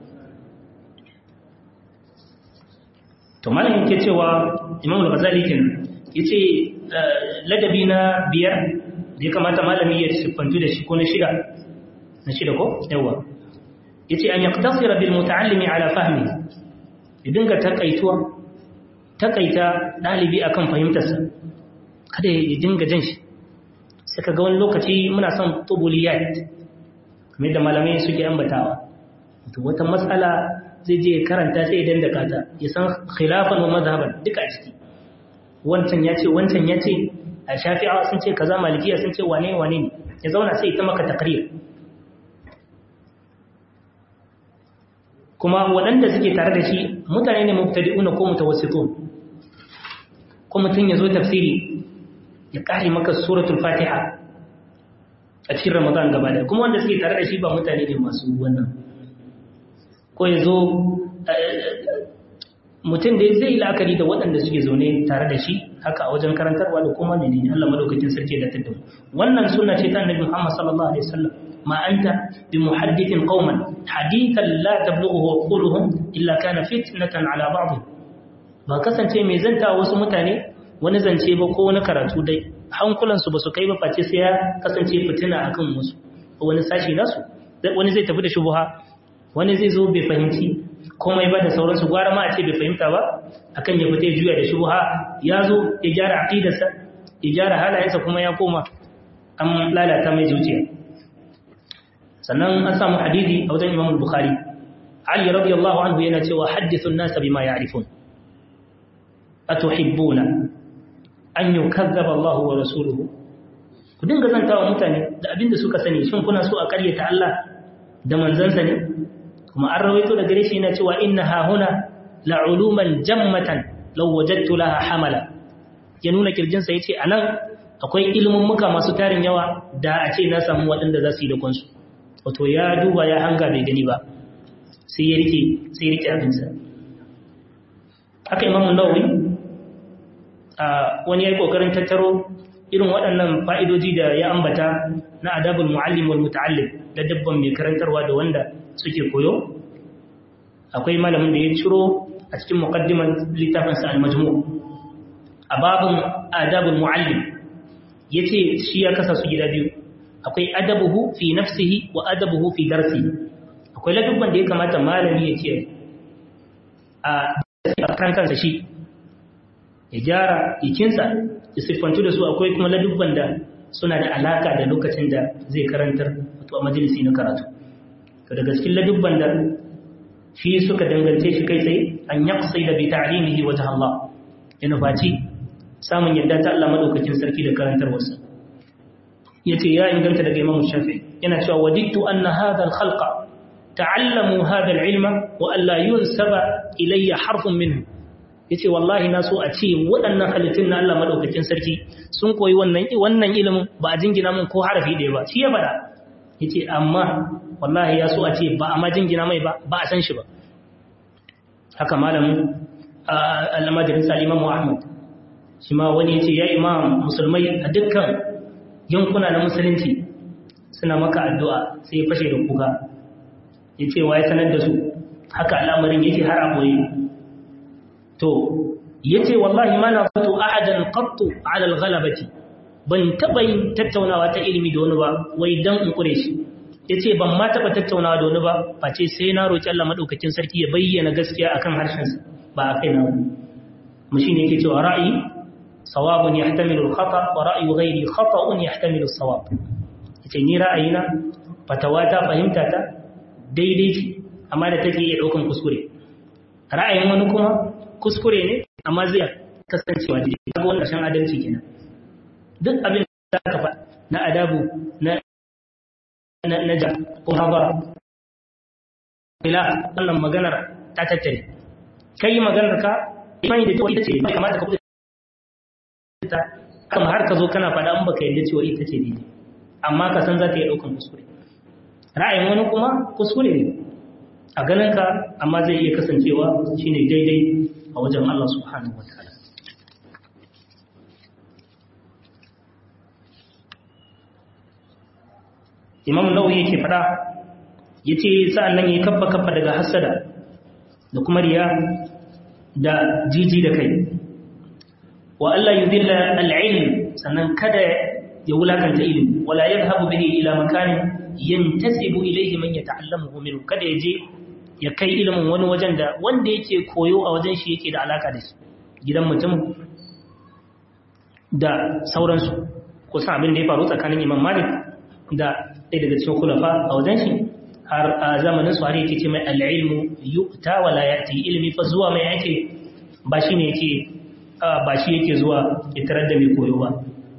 to malam yake cewa imam al-ghazali kin yace ladabi na biyar da ya kamata malami ya siffantu da shi ko na shida na shida ko yawa yace an yaqtasira bil muta'allimi ala fahmi ya dinga takaituwa takaita dalibi akan fahimtarsa kada ya dinga jan shi sai ka ga wani lokaci muna son tubuliyat kamar da malamai suke ambatawa to wata matsala zai je karanta sai idan da kata ya san khilafan wa mazhaban duka a ciki wancan ya ce wancan ya ce a shafi'a sun ce kaza malikiya sun ce wane wane ne ya zauna sai ta maka takrir kuma waɗanda suke tare da shi mutane ne mubtadi'una ko mutawassitun ko mutum ya zo tafsiri ya kare maka suratul fatiha a cikin ramadan gaba da kuma wanda suke tare da shi ba mutane ne masu wannan ko ya zo mutum da zai yi la'akari da waɗanda suke zaune tare da shi haka a wajen karantarwa da kuma ne ne Allah madaukakin sarki da tattalin wannan suna ce ta annabi Muhammad sallallahu alaihi wasallam ما أنت بمحدث قوما حديثا لا تبلغه عقولهم إلا كان فتنة على بعضهم ba kasance mai zanta wasu mutane wani zance ba ko wani karatu dai hankulansu ba su kai ba face sai ya kasance fitina akan wasu wani sashi nasu wani zai tafi da shubuha wani zai zo bai fahimci komai ba da sauransu gwara ma a ce bai fahimta ba akan ya fita ya juya da shubuha ya zo ya gyara aqidarsa ya gyara halayensa kuma ya koma an lalata mai zuciya sannan an samu hadisi a wajen Imam Bukhari Ali radiyallahu anhu yana cewa hadithun nasa bima ya'rifun atuhibbuna an yukazzaba Allah wa rasuluhu ku dinga zantawa mutane da abin da suka sani shin kuna so a karyata Allah da manzansa ne kuma an rawaito da gare shi yana cewa inna ha huna la'uluman jammatan law wajadtu laha hamala ya nuna kirjinsa yace anan akwai ilimin muka masu tarin yawa da a ce na samu waɗanda za su yi da kansu wato ya duba ya hanga bai gani ba sai ya rike sai ya rike abinsa haka imamu nawawi a wani ya yi kokarin tattaro irin waɗannan fa'idoji da ya ambata na adabul muallim wal muta'allim da dabban mai karantarwa da wanda suke koyo akwai malamin da ya ciro a cikin muqaddiman littafinsa al-majmu a babin adabul muallim yace shi ya kasa su gida biyu akwai adabuhu fi nafsihi wa adabuhu fi darsi akwai ladubban da ya kamata malami ya ce a kan kansa shi ya gyara ikinsa ya siffantu da su akwai kuma ladubban da suna da alaka da lokacin da zai karantar wato a majalisi na karatu to daga cikin ladubban da shi suka dangance shi kai tsaye an yaqsi da bi ta'limihi wajh Allah ya nufaci samun yadda ta Allah madaukakin sarki da karantarwarsa yace ya inganta daga Imam Shafi yana cewa wadittu anna hadha al-khalqa ta'allamu hadha al-ilma wa an la yunsaba ilayya harfun minhu yace wallahi na so a ce waɗannan halittun na Allah madaukakin sarki sun koyi wannan wannan ilimin ba a jingina mun ko harafi ɗaya ba shi ya faɗa yace amma wallahi ya so a ce ba a ma jingina mai ba ba a san shi ba haka malamin al-majalis al-Imam Ahmad shi ma wani yace ya imam musulmai a dukkan yankuna na musulunci suna maka addu'a sai ya fashe da kuka yace wa ya sanar da su haka al'amarin yake har a boye to yace wallahi ma na fatu ahadan qattu ala al-ghalabati ban taba yin tattaunawa ta ilimi da wani ba wai dan in kure shi yace ban ma taba tattaunawa da wani ba face sai na roki Allah madaukakin sarki ya bayyana gaskiya akan harshen sa ba a kai na mu shine yake cewa ra'ayi sawabun yahtamilu al-khata wa ra'yu ghayri khata'un yahtamilu as-sawab yace ni ra'ayina fatawa ta fahimta ta daidai ce amma da take iya daukan kuskure ra'ayin wani kuma kuskure ne amma zai kasancewa daidai kaga wannan shan adalci kenan duk abin da aka faɗa na adabu na na na ja ko habara ila wannan maganar ta tattare kai maganar ka imani da cewa ita ce bai kamata ka ta kama har ka zo kana faɗa an baka yadda cewa ita ce daidai amma ka san za ta iya ɗaukan kuskure ra'ayin wani kuma kuskure ne a ganin ka amma zai iya kasancewa shine daidai a wajen Allah subhanahu wa ta'ala imam nawawi yake fada yace sa'an nan yayi kaffa kaffa daga hasada da kuma riya da jiji da kai wa Allah yudilla al-ilm sannan kada ya wulakanta ilimi wala yadhhabu bihi ila makanin yantasibu ilayhi man yata'allamuhu minhu kada ya je ya kai ilimin wani wajen da wanda yake koyo a wajen shi yake da alaka da shi gidan mutum da sauransu kusan abin da ya faru tsakanin imam malik da ɗaya daga cikin kulafa a wajen shi har a zamanin su har yake ce mai al'ilmu yu'ta wa la ya'ti ilmi fa zuwa mai yake ba shi ne yake ba shi yake zuwa ya tarar da mai koyo ba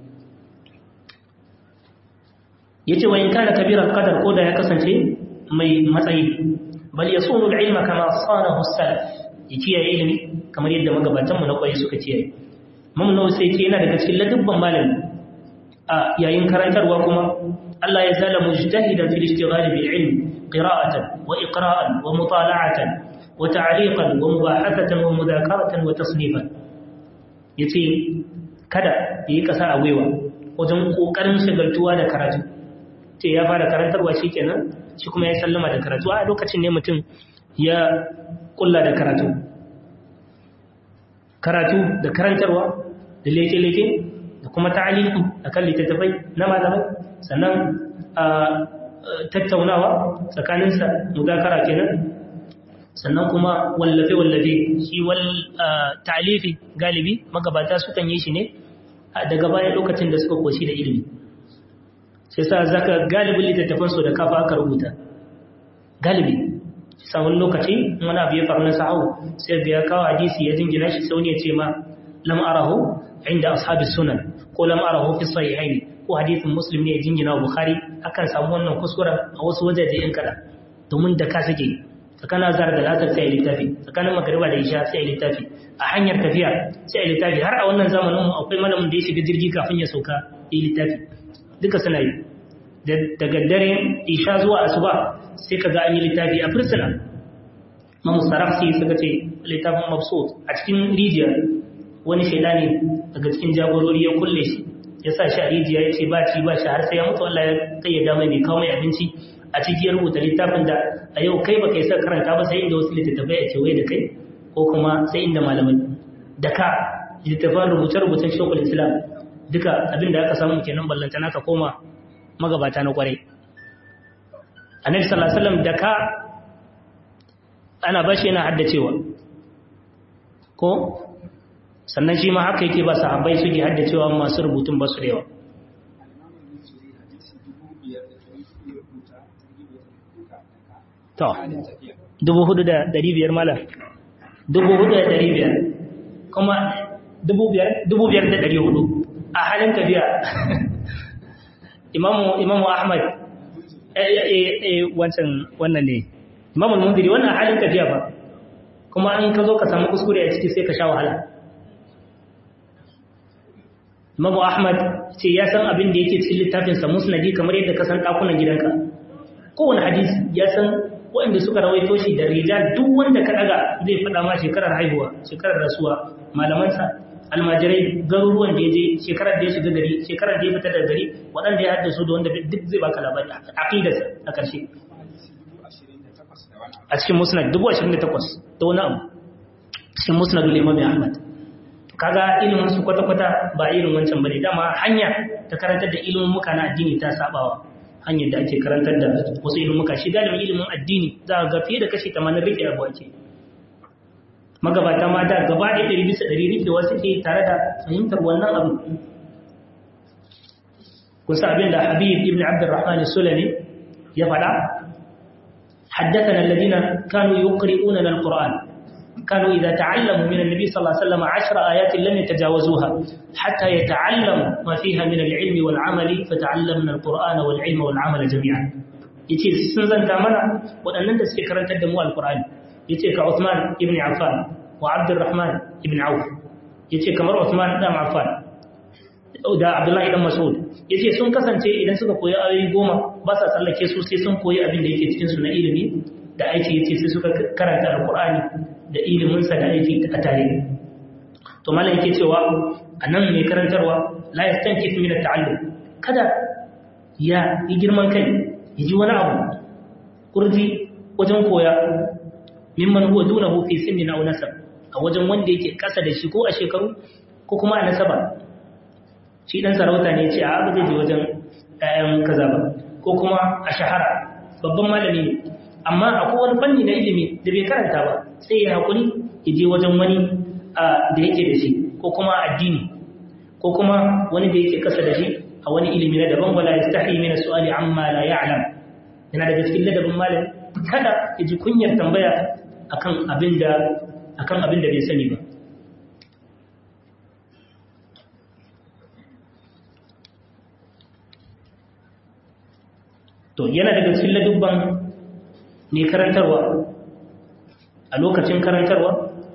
yace wa in kana kabiran qadar ko da ya kasance mai matsayi bal yasunu al-ilma kama sanahu as-salaf yakiyaye ilimi kamar yadda magabatanmu na kwaye suka kiyaye mamnu sai ce yana daga cikin ladubban malami a yayin karantarwa kuma Allah ya zala mujtahidan fil ishtighal bil ilm qira'atan wa iqra'an wa mutala'atan wa ta'liqan wa mubahathatan wa mudhakaratan wa tasnifan yace kada yi kasa a gwiwa wajen kokarin shagaltuwa da karatu ce ya fara karantarwa shi kenan shi kuma ya sallama da karatu a lokacin ne mutum ya kulla da karatu karatu da karantarwa da leke-leke da kuma ta'aliki a kan littattafai na malamai sannan a tattaunawa tsakaninsa muzakara kenan sannan kuma wallafe-wallafe shi wal talifi galibi magabata sukan yi shi ne daga bayan lokacin da suka koshi da ilimi sai sa zaka galibin littattafan su da kafa aka rubuta galibi samun lokaci wani abu ya faru na sa'au sai ga ya kawo hadisi ya jingina shi sau ne ce ma lam arahu inda ashabi sunan ko lam arahu fi sahihain ko hadisin muslim ne ya jingina wa bukhari akan samu wannan kuskura a wasu wajaje in kada domin da ka sake tsakanin azhar da lasar sai littafi tsakanin magariba da isha sai littafi a hanyar tafiya sai littafi har a wannan zamanin mu akwai malamin da ya shiga jirgi kafin ya sauka yi littafi duka suna yi daga dare isha zuwa asuba sai ka ga an yi littafi a fursuna mamu sarafsi suka ce littafin mabsut a cikin rijiya wani shaida ne daga cikin jagorori ya kulle shi ya sa shi a rijiya ya ce ba ci ba shi har sai ya mutu Allah ya kayyada mai mai kawo mai abinci a ciki ya rubuta littafin da a yau kai baka yi sa karanta ba sai inda wasu littattafai a kewaye da kai ko kuma sai inda malamai da ka littattafan rubuce-rubucen shekul islam duka abin da aka samu kenan ballantana ka koma magabata na kwarai annabi sallallahu alaihi wasallam da ka ana bashi yana haddacewa ko sannan shi ma haka yake ba sahabbai suke haddacewa masu rubutun ba su da yawa to dubu hudu da dari biyar malam dubu hudu da dari biyar kuma dubu biyar da dari hudu a halin tafiya imamu imamu ahmad wancan wannan ne imamu mundiri wannan halin tafiya ba kuma an ka zo ka samu kuskure a ciki sai ka sha wahala imamu ahmad ce ya san abin da yake cikin littafinsa musnadi kamar yadda ka san ɗakunan gidanka kowane hadisi ya san waɗanda suka rawaito shi da rijal duk wanda ka ɗaga zai faɗa ma shekarar haihuwa shekarar rasuwa malamansa almajirai garuruwan da ya je shekarar da ya shiga gari shekarar da ya fita daga gari waɗanda ya haddasu da wanda duk zai baka labari aqidarsa a ƙarshe a cikin musnad dubu ashirin da takwas da wani abu cikin musnadul imam ahmad kaga ilimin su kwata-kwata ba irin wancan bane dama hanya ta karantar da ilimin muka na addini ta sabawa hanyar da ake karantar da wasu ilimin muka shi galibin ilimin addini za a ga fiye da kashi 80 rike abu ake magabata ma da gaba ɗaya ɗari bisa ɗari rikewa suke tare da fahimtar wannan abu kusa abin da habib ibn abdurrahman sulami ya faɗa حدثنا الذين كانوا يقرؤوننا القرآن كانوا إذا تعلموا من النبي صلى الله عليه وسلم عشر آيات لم يتجاوزوها حتى يتعلموا ما فيها من العلم والعمل فتعلمنا القرآن والعلم والعمل جميعا yace sun zanta mana waɗannan da suke karantar da mu alqur'ani yace ka Uthman ibn Affan wa Abdurrahman ibn Auf yace kamar Uthman dan Affan da Abdullahi dan Mas'ud yace sun kasance idan suka koyi ayoyi goma ba sa tsallake su sai sun koyi abin da yake cikin su na ilimi da aiki yace sai suka karanta alqur'ani da iliminsa da aiki a tare to malam yake cewa anan mai karantarwa la yastankif min at-ta'allum kada ya yi girman kai ya ji wani abu kurji wajen koya mimman huwa dunahu fi sinnin aw nasab a wajen wanda yake kasa da shi ko a shekaru ko kuma a nasaba shi dan sarauta ne ce a ba zai je wajen ƴaƴan kaza ba ko kuma a shahara babban malami ne amma akwai wani fanni na ilimi da bai karanta ba sai ya haƙuri ya je wajen wani da yake da shi ko kuma addini ko kuma wani da yake kasa da shi a wani ilimi na daban wala yastahi min su'ali amma la ya'lam yana daga cikin ladabin malam kada ya ji kunyar tambaya akan abin da akan abin da bai sani ba to yana daga cikin ladubban ne karantarwa a lokacin karantarwa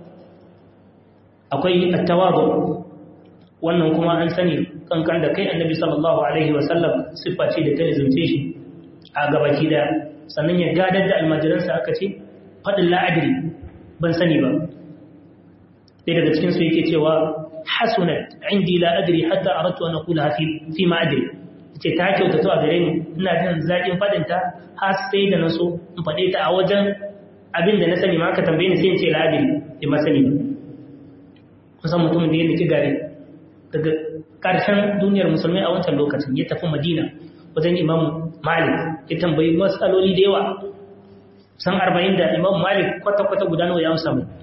akwai attawadu wannan kuma an sani kankan da kai annabi sallallahu alaihi wasallam siffa ce da ta lizumce shi a gabaki da sannan ya gadar da almajiransa aka ce faɗin la'adiri ban sani ba ɗaya daga cikinsu yake cewa hasunat indi la'adiri hatta aratu an aqula fi fi ma adri ce ta kyautatu a gare ni ina jin zaƙin faɗinta har sai da na so in faɗe ta a wajen abin da na sani ma aka tambaye ni sai in ce labiri ya masani kusan mutumin da ya niki gare daga ƙarshen duniyar musulmai a wancan lokacin ya tafi madina wajen imam malik ya tambayi matsaloli da yawa san arba'in da imam malik kwata-kwata guda nawa ya amsa mai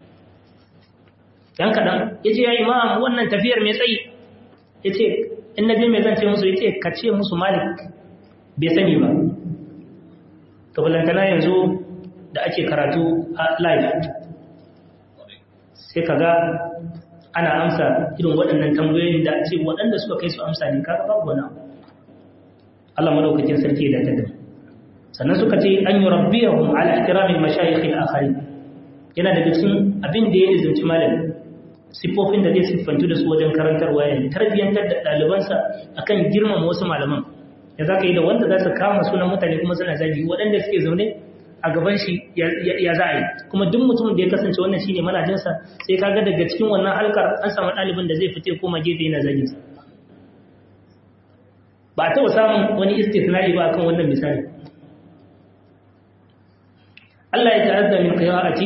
yan kaɗan ya ce ya imam wannan tafiyar mai tsayi ya ce in na je mai zance musu ya ce ka ce musu malik bai sani ba to balantana yanzu da ake karatu a live sai ka ga ana amsa irin waɗannan tambayoyin da ce waɗanda suka kai su amsa ne kaga babu wani Allah madaukakin sarki da ta sannan suka ce an yi rabbiyahum ala ihtiramin mashayikh al-akharin yana daga cikin abin da ya izumci malami sifofin da zai siffantu da su wajen karantarwa ya tarbiyyantar da ɗalibansa akan girmama wasu malaman ya za ka yi da wanda za su kama sunan mutane kuma suna zagi waɗanda suke zaune a gaban shi ya za a yi kuma duk mutumin da ya kasance wannan shine manajinsa sai ka ga daga cikin wannan halkar an samu ɗalibin da zai fite koma gefe yana zagin sa ba a taɓa samun wani istisnai ba akan wannan misali Allah ya ta'azza min qira'ati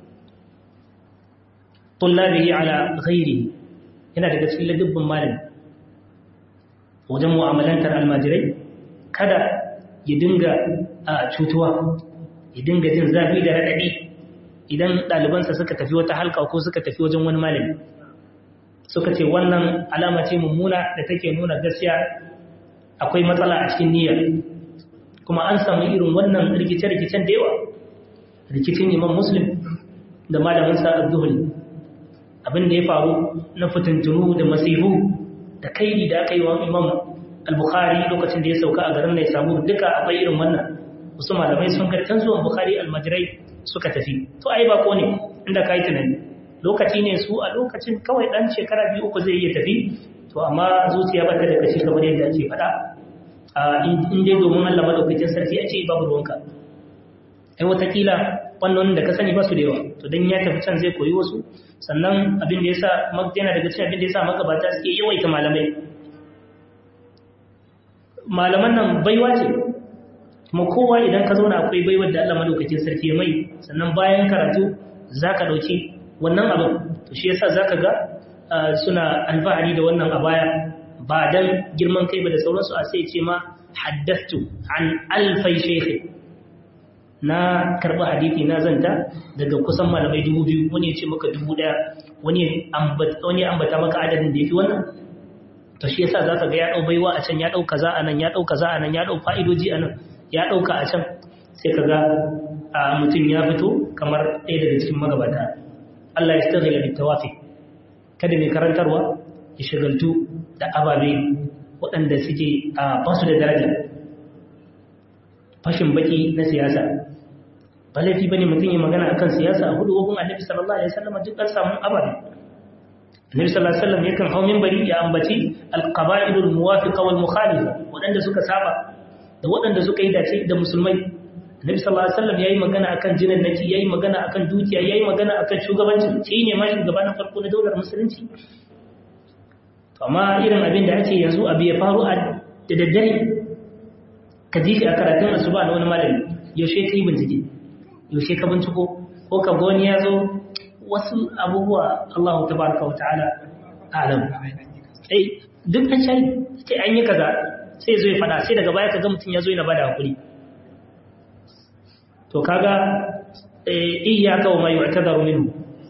tullabihi ala ghairihi yana daga cikin ladubban malami wajen mu'amalantar almajirai kada ya dinga a cutuwa ya dinga jin zafi da raɗaɗi idan ɗalibansa suka tafi wata halka ko suka tafi wajen wani malami suka ce wannan alama ce mummuna da take nuna gaskiya akwai matsala a cikin niyyar kuma an samu irin wannan rikice-rikicen da yawa rikicin imam muslim da malaminsa az-zuhri abin da ya faru na fitintunu da masifu da kaidi da aka yi wa imam al-bukhari lokacin da ya sauka a garin ne samu duka akwai irin wannan wasu malamai sun garkan zuwan bukhari almajirai suka tafi to ai ba ko ne inda ka yi tunani lokaci ne su a lokacin kawai dan shekara biyu uku zai iya tafi to amma zuciya ba ta da kashi kamar yadda ake faɗa in dai domin Allah madaukakin sarki a ce babu ruwanka ai watakila wannan da ka sani ba su da yawa to dan ya tafi can zai koyi wasu sannan abin da yasa yana daga cikin abin da yasa magabata suke yawaita malamai malaman nan baiwa ce kuma kowa idan ka zauna akwai baiwar da Allah madaukakin sarki ya mai sannan bayan karatu zaka dauki wannan abin to shi yasa zaka ga suna alfahari da wannan a baya ba dan girman kai ba da sauransu a sai ce ma haddathtu an alfai shaykhi na karɓi hadithi na zanta daga kusan malamai dubu biyu wani ya ce maka dubu ɗaya wani ambata maka adadin da ya fi wannan to shi yasa za ka ga ya ɗau baiwa a can ya ɗau kaza a nan ya ɗau kaza a nan ya ɗau fa'idoji a nan ya ɗauka a can sai ka ga mutum ya fito kamar ɗaya daga cikin magabata Allah ya staghila bi tawafi kada mai karantarwa ya shagaltu da ababe waɗanda suke a basu da daraja fashin baki na siyasa ba laifi bane mutum yi magana akan siyasa a hudu hukun annabi sallallahu alaihi wasallam duk an samu ababe annabi sallallahu alaihi wasallam yakan hau minbari ya ambaci alqaba'ilul muwafiqa wal mukhalifa wadanda suka saba da wadanda suka yi dace da musulmai annabi sallallahu alaihi wasallam yayi magana akan jinan naki yayi magana akan dukiya yayi magana akan shugabanci shi ne ma shugaba na farko na daular musulunci to amma irin abin da ake yanzu abu ya faru a da daddare ka ji shi a karatun asuba na wani malami yaushe ka yi bincike yaushe ka binciko ko ka goni ya zo wasu abubuwa Allah ta baraka wa ta'ala alam eh duk an shari sai an yi kaza sai zo ya fada sai daga baya kaga mutum ya zo yana bada hakuri to kaga eh iyyaka wa ma yu'tadaru minhu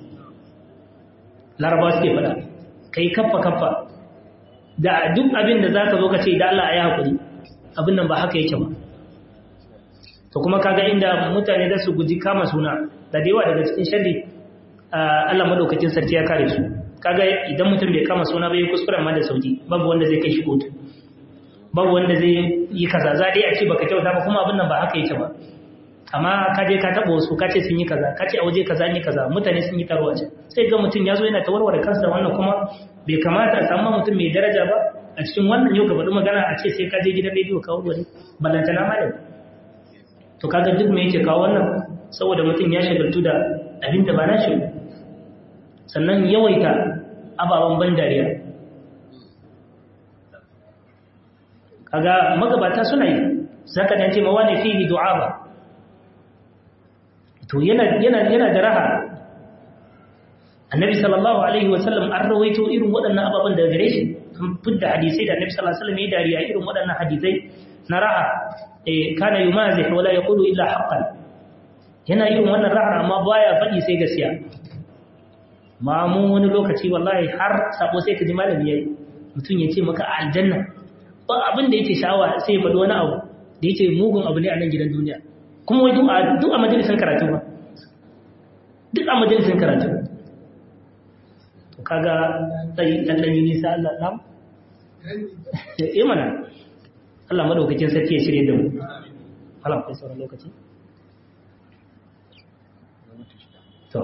laraba suke fada kai kaffa kaffa da duk abin da zaka zo ka ce da Allah ya hakuri abin nan ba haka yake ba to kuma kaga inda mutane da su guji kama suna da yawa daga cikin sharri Allah madaukakin sarki ya kare su kaga idan mutum bai kama suna bai kuskuren ma da sauki babu wanda zai kai shi kotu babu wanda zai yi kaza za dai a ce baka kyauta ba kuma abin nan ba haka yake ba amma ka je ka taba wasu ka ce sun yi kaza ka ce a waje kaza ne kaza mutane sun yi taro a can sai ga mutum ya zo yana tawarware kansa da wannan kuma bai kamata a samu mutum mai daraja ba a cikin wannan yau ka faɗi magana a ce sai ka je gidan rediyo ka warware ballantana malam to kaga duk me yake kawo wannan saboda mutum ya shagaltu da abin da ba na shi sannan yawaita ababen ban dariya kaga magabata suna yi zaka dace ma wani fihi du'a ba to yana yana yana da raha annabi sallallahu alaihi wasallam an rawaito irin waɗannan ababen daga gare shi an fidda hadisai da annabi sallallahu alaihi wasallam ya dariya irin waɗannan hadisai na raha eh kana yumazih wala yaqulu illa haqqan yana irin wannan rahar amma baya faɗi sai gaskiya ma mu wani lokaci wallahi har sabo sai ka ji malami yayi mutum ya ce maka a aljanna ba abin da yake sha'awa sai ya faɗi wani abu da yake mugun abu ne a nan gidan duniya kuma wai duk a majalisin karatu ba duk a majalisin karatu to kaga sai dan dan nisa Allah nam eh mana Allah madaukakin sarki ya shirye da mu Allah kai sauran lokaci to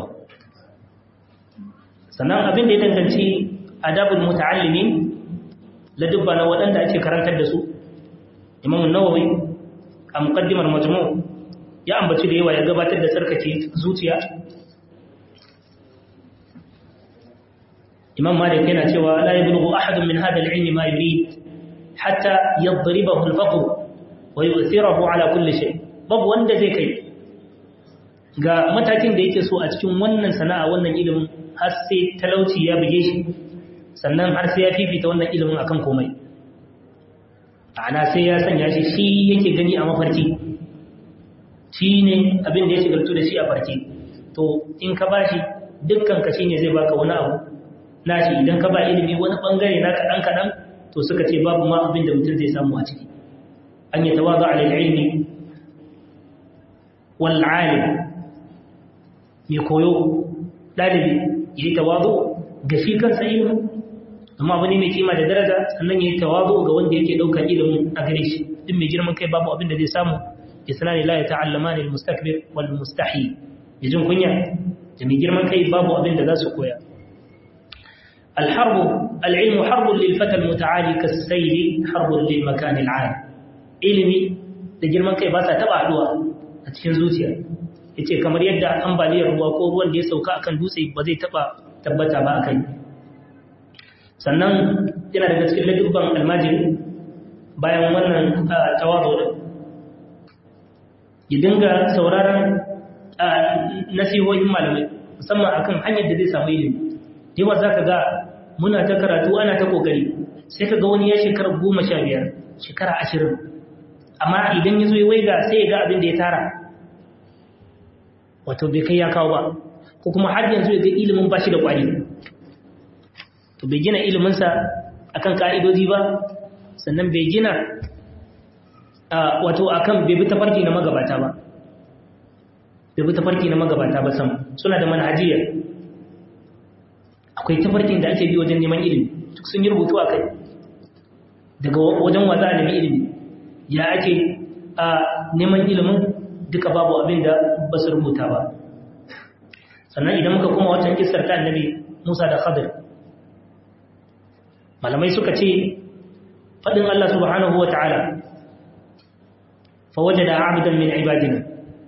sannan abin da ya danganci adabul muta'allimin ladubba na waɗanda ake karantar da su Imam Nawawi a muqaddimar majmu' ya ambaci da yawa ya gabatar da sarkace zuciya imam malik yana cewa la yablughu ahadun min hadha al-ilm ma yurid hatta yadribahu al-faqr wa yu'thirahu ala kulli shay babu wanda zai kai ga matakin da yake so a cikin wannan sana'a wannan ilimin har sai talauci ya buge shi sannan har sai ya fifita wannan ilimin akan komai ana sai ya sanya shi shi yake gani a mafarki shi ne abin da ya shigartu da shi a farke to in ka ba shi dukkan ka shi ne zai baka wani abu nashi idan ka ba ilimi wani bangare na kaɗan kaɗan to suka ce babu ma abin da mutum zai samu a ciki an yi tawaza a ilmi wal alim mai koyo ɗalibi ya yi tawazo ga shi kansa ilimin amma abu ne mai kima da daraja sannan ya yi tawazo ga wanda yake ɗaukar ilimin a gare shi duk mai girman kai babu abin da zai samu isnani la yata'allamani al-mustakbir wal mustahi yajin kunya da mai girman kai babu abin da za su koya al-harb al-ilm harb lil fata al-muta'ali kas-sayl harb lil makan al-'ali ilimi da girman kai ba sa taba haduwa a cikin zuciya yace kamar yadda ambaliyar ruwa ko ruwan da ya sauka akan dutse ba zai taba tabbata ba akai sannan yana daga cikin ladubban almajiri bayan wannan tawazo din ya dinga sauraron nasihohin malamai musamman akan hanyar da zai samu ilimi yawa za ka ga muna ta karatu ana ta kokari sai ka ga wani ya shekara goma sha biyar shekara ashirin amma idan ya zo ya waiga sai ya ga abin da ya tara wato bai kai ya kawo ba ko kuma har yanzu ya ga ilimin ba shi da kwari to bai gina iliminsa akan ka'idoji ba sannan bai gina wato akan bai bi tafarki na magabata ba bai bi tafarki na magabata ba sam suna da manhajiya akwai tafarkin da ake bi wajen neman ilimi duk sun yi rubutu a kai daga wajen wa za a nemi ilimi ya ake a neman ilimin duka babu abin da ba su rubuta ba sannan idan muka kuma watan kisar ta annabi musa da khadir malamai suka ce faɗin allah subhanahu wa ta'ala فوجد عبدا من عبادنا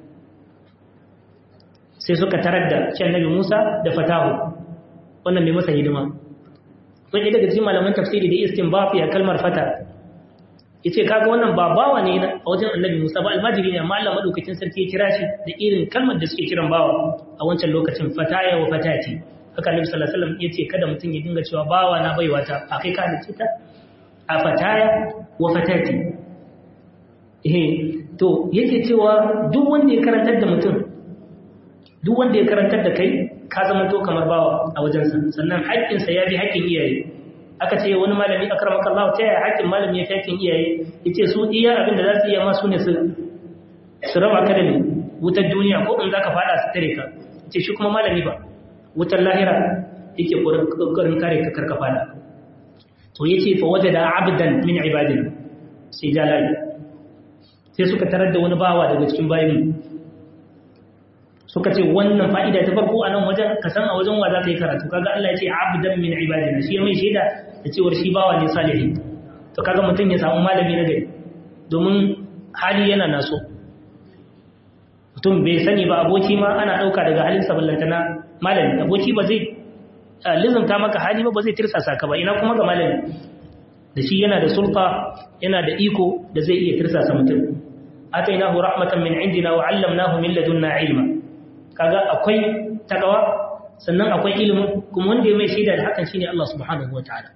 sai suka tarar da shi annabi Musa da fatahu wannan mai masa hidima wani daga cikin malaman tafsiri da istinbafi a kalmar fata yace kaga wannan ba bawa ne a wajen annabi Musa ba almajiri ne amma Allah madaukakin sarki ya kira shi da irin kalmar da suke kiran bawa a wancan lokacin fataya wa fatati haka annabi sallallahu alaihi wasallam yace kada mutum ya dinga cewa bawa na baiwa ta akai ka da ta a fataya wa fatati eh to yake cewa duk wanda ya karantar da mutum duk wanda ya karantar da kai ka zama to kamar bawa a wajensa sannan haƙƙinsa ya bi haƙƙin iyaye aka ce wani malami akramaka Allah ta yaya haƙƙin malami ya fi haƙƙin iyaye yace su iya abin da za su iya ma su ne su su raba ka da wutar duniya ko in zaka fada su tare ka yace shi kuma malami ba wutar lahira yake kokarin kare ka karka fada to yace fa wajada abdan min ibadina sai jalali sai suka tarar da wani bawa daga cikin bayan suka ce wannan fa'ida ta farko a nan wajen ka san a wajen wa za ka yi karatu kaga Allah ya ce abdan min ibadina shi mai shaida da cewar shi bawa ne salihi to kaga mutum ya samu malami na gari domin hali yana naso mutum bai sani ba aboki ma ana ɗauka daga halin saballantana malami aboki ba zai lizanta maka hali ba ba zai tirsasa ka ba ina kuma ga malami da shi yana da sulta yana da iko da zai iya tirsasa mutum atainahu rahmatan min indina wa 'allamnahu min ladunna ilma kaga akwai takawa sannan akwai ilimin kuma wanda ya mai shaida da hakan shine Allah subhanahu wataala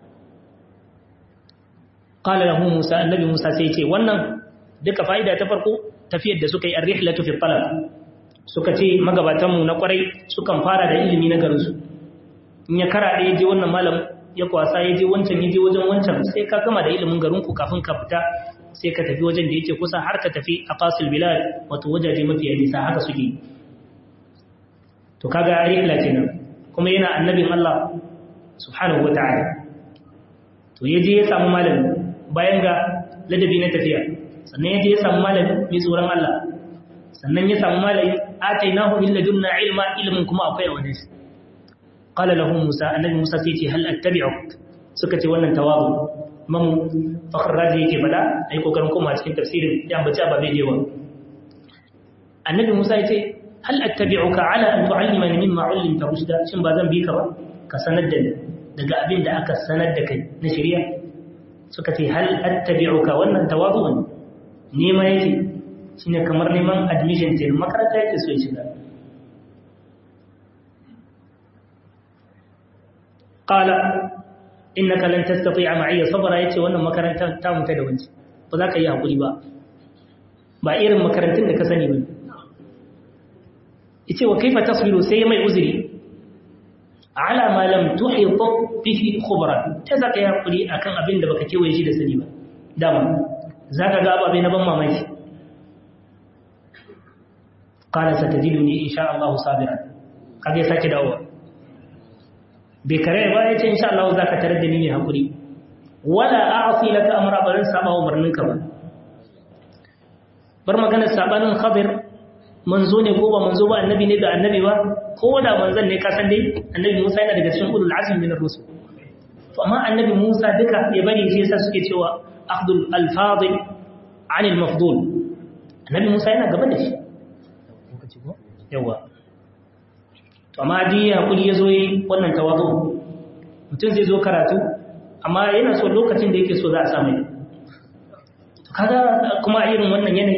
qala lahu Musa annabi Musa sai ce wannan duka fa'ida ta farko tafiyar da suka yi ar-rihlatu fi talab suka ce magabatan mu na kwarai sukan fara da ilimi na garin su in ya kara da je wannan malam ya kwasa ya je wancan ya je wajen wancan sai ka gama da ilimin garin ku kafin ka fita sai ka tafi wajen da yake kusa har ka tafi a qasil bilad wato wajaje mafi nisa haka suke to kaga rihla kenan kuma yana annabin Allah subhanahu wataala to yaje ya samu malami bayan ga ladabi na tafiya sannan yaje ya samu malami mai tsoron Allah sannan ya samu malami atainahu min ladunna ilma ilmin kuma akwai a wajen shi qala lahu musa annabi musa sai ce hal attabi'uk suka ce wannan tawabu mamu fakhr razi yake fada ai kokarin koma cikin tafsirin ya ambaci ababe da yawa annabi musa ya ce hal attabi'uka ala an tu'allimani mimma 'allimta rushda shin ba zan bi ka ba ka sanar da ni daga abin da aka sanar da kai na shari'a suka ce hal attabi'uka wannan tawadu'un nema yake shine kamar neman admission ce makaranta yake so ya shiga qala innaka lan tastati'a ma'iya sabra yace wannan makaranta ta mutu da wanci ba za ka yi hakuri ba ba irin makarantun da ka sani ba yace wa kaifa tasbiru sai mai uzuri ala ma lam tuhit bihi khubran ta zaka yi hakuri akan abin da baka kewaye shi da sani ba dama zaka ga ababe na ban mamaki qala satajiduni insha Allah sabiran kage sake dawo bai kare ba yace insha Allah zaka tare da ni mai hakuri wala a'si laka amra barin saba umarninka ba bar maganar sabanin khadir manzo ne ko ba manzo ba annabi ne da annabi ba ko da manzon ne ka san dai annabi Musa yana daga cikin ulul azmi min ar-rusul to amma annabi Musa duka ya bari shi yasa suke cewa akhdul al-fadil an al-mafdul annabi Musa yana gaba da shi yawa to amma dai hakuri yazo yi wannan tawazu mutum zai zo karatu amma yana so lokacin da yake so za a samu to kaga kuma irin wannan yanayi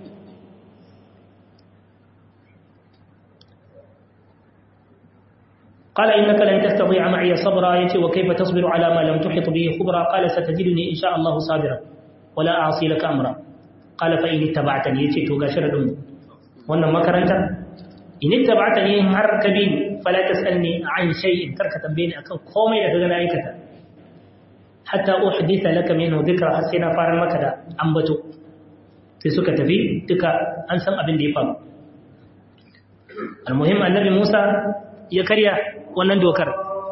قال إنك لن تستطيع معي صبرا يتي وكيف تصبر على ما لم تحط به خبرا قال ستجدني إن شاء الله صابرا ولا أعصي لك أمرا قال فإن اتبعتني يتي توقع شردون وانا ما كرنت إن اتبعتني هركبين فلا تسألني عن شيء تركة بيني أكن قومي لك غنا أيكتا حتى أحدث لك منه ذكرى حسينا فارن مكدا أنبتو في سكة في تكا أنسان أبن ديفا المهم النبي موسى ya karya wannan dokar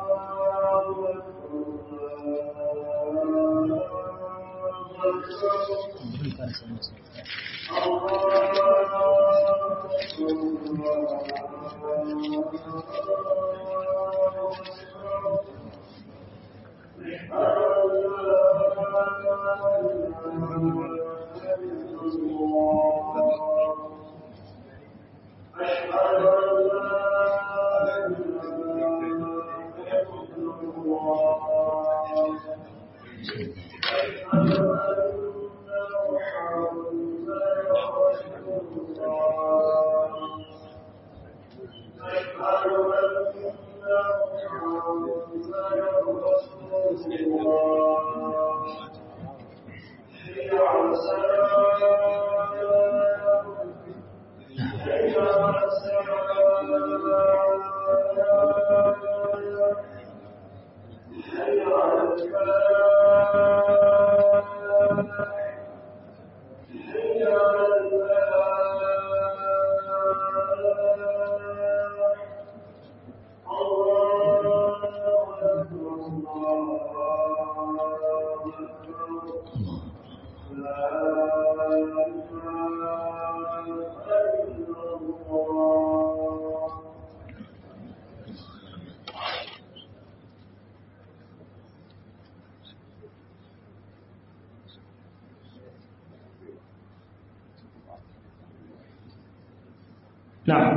na'am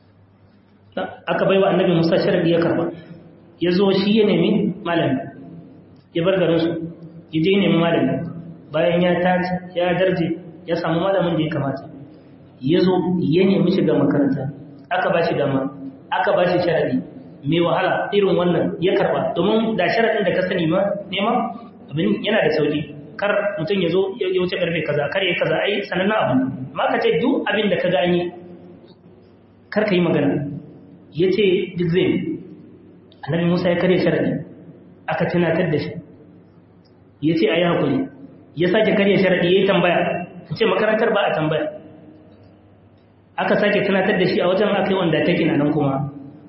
aka bai wa annabi musa sharadi ya karba ya zo shi ya nemi malami ya bar garinsu ya je nemi malami bayan ya tashi ya darje ya samu malamin da ya kamata ya zo ya nemi shiga makaranta aka ba shi dama aka ba shi sharadi mai wahala irin wannan ya karba domin da sharadin da ka sani ma nema abin yana da sauki kar mutum ya zo ya wuce karfe kaza kar ya kaza ai sanannen abu ma ka ce duk abin da ka gani kar ka yi magana ya ce duk zai annabi musa ya karya sharadi aka tunatar da shi ya ce a yi haƙuri ya sake karya sharadi ya yi tambaya ta ce makarantar ba a tambaya aka sake tunatar da shi a wajen aka yi wanda take na nan kuma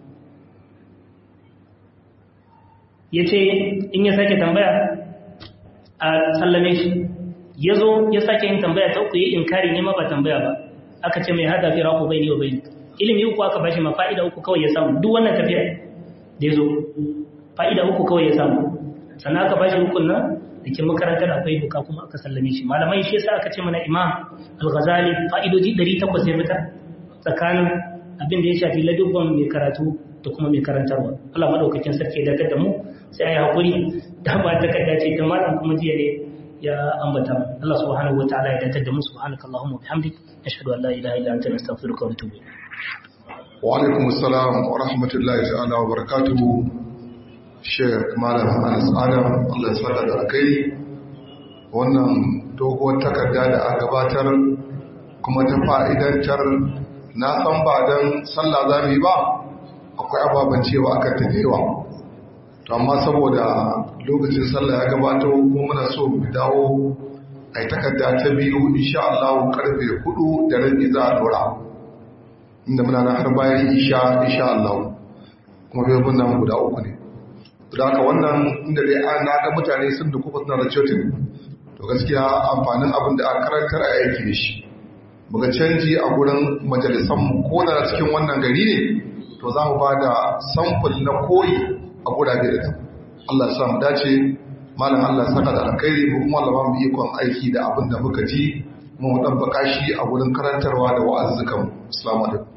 ya ce in ya sake tambaya a sallame shi ya zo ya sake yin tambaya ta uku yi inkari ne ma ba tambaya ba aka ce mai hada fi raku bai ne wa bai ilimi uku aka bashi ma fa'ida uku kawai ya samu duk wannan tafiya da ya zo fa'ida uku kawai ya samu sannan aka bashi hukun nan da ke makarantar akwai buka kuma aka sallame shi malamai shi yasa aka ce mana imam al-ghazali fa'idoji 800 ya fitar tsakanin abin da ya shafi ladubban mai karatu da kuma mai karantarwa Allah madaukakin sarki ya dakar da mu sai ayi hakuri da ba ta kada ce ta malam kuma jiya ne ya ambata Allah subhanahu wataala ya dakar da mu subhanakallahumma wa bihamdik ashhadu an la ilaha illa anta astaghfiruka wa atubu ilayk wa alaikum assalam wa rahmatullahi ta'ala wa barakatuhu Sheikh Malam Anas Adam Allah ya saka da kai wannan doguwar takarda da aka gabatar kuma ta fa'idantar na san ba don sallah za mu yi ba akwai ababen cewa akan ta yawa to amma saboda lokacin sallah ya gabato kuma muna so mu dawo a takarda ta biyu insha Allah karfe hudu da rabi za a dora inda muna na har bayan isha insha Allah kuma bai mun nan guda uku ne da haka wannan inda dai an na ga mutane sun da kuma suna da cotin to gaskiya amfanin abin da aka karantar a aiki da shi muga canji a gurin majalisanmu ko da cikin wannan gari ne to za mu ba da samfur na koyi a gurabe da Allah ya sa mu dace malam Allah ya saka da alkhairi mu kuma Allah ba mu ikon aiki da abin da muka ji kuma mu dabbaka shi a gurin karantarwa da wa'azzukan assalamu alaikum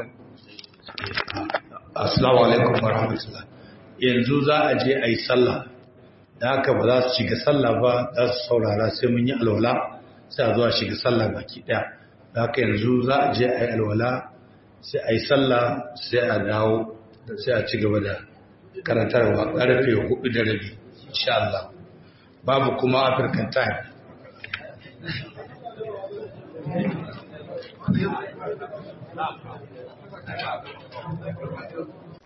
assalamu alaikum warahmatullahi yanzu za a je a yi sallah da haka ba za su shiga sallah ba za su saurara sai mun yi alwala sai a zuwa shiga sallah baki daya da haka yanzu za a je a yi alwala sai a yi sallah sai a dawo sai a ci gaba da karantarwa karfe hudu da rabi insha Allah babu kuma African time Thank you.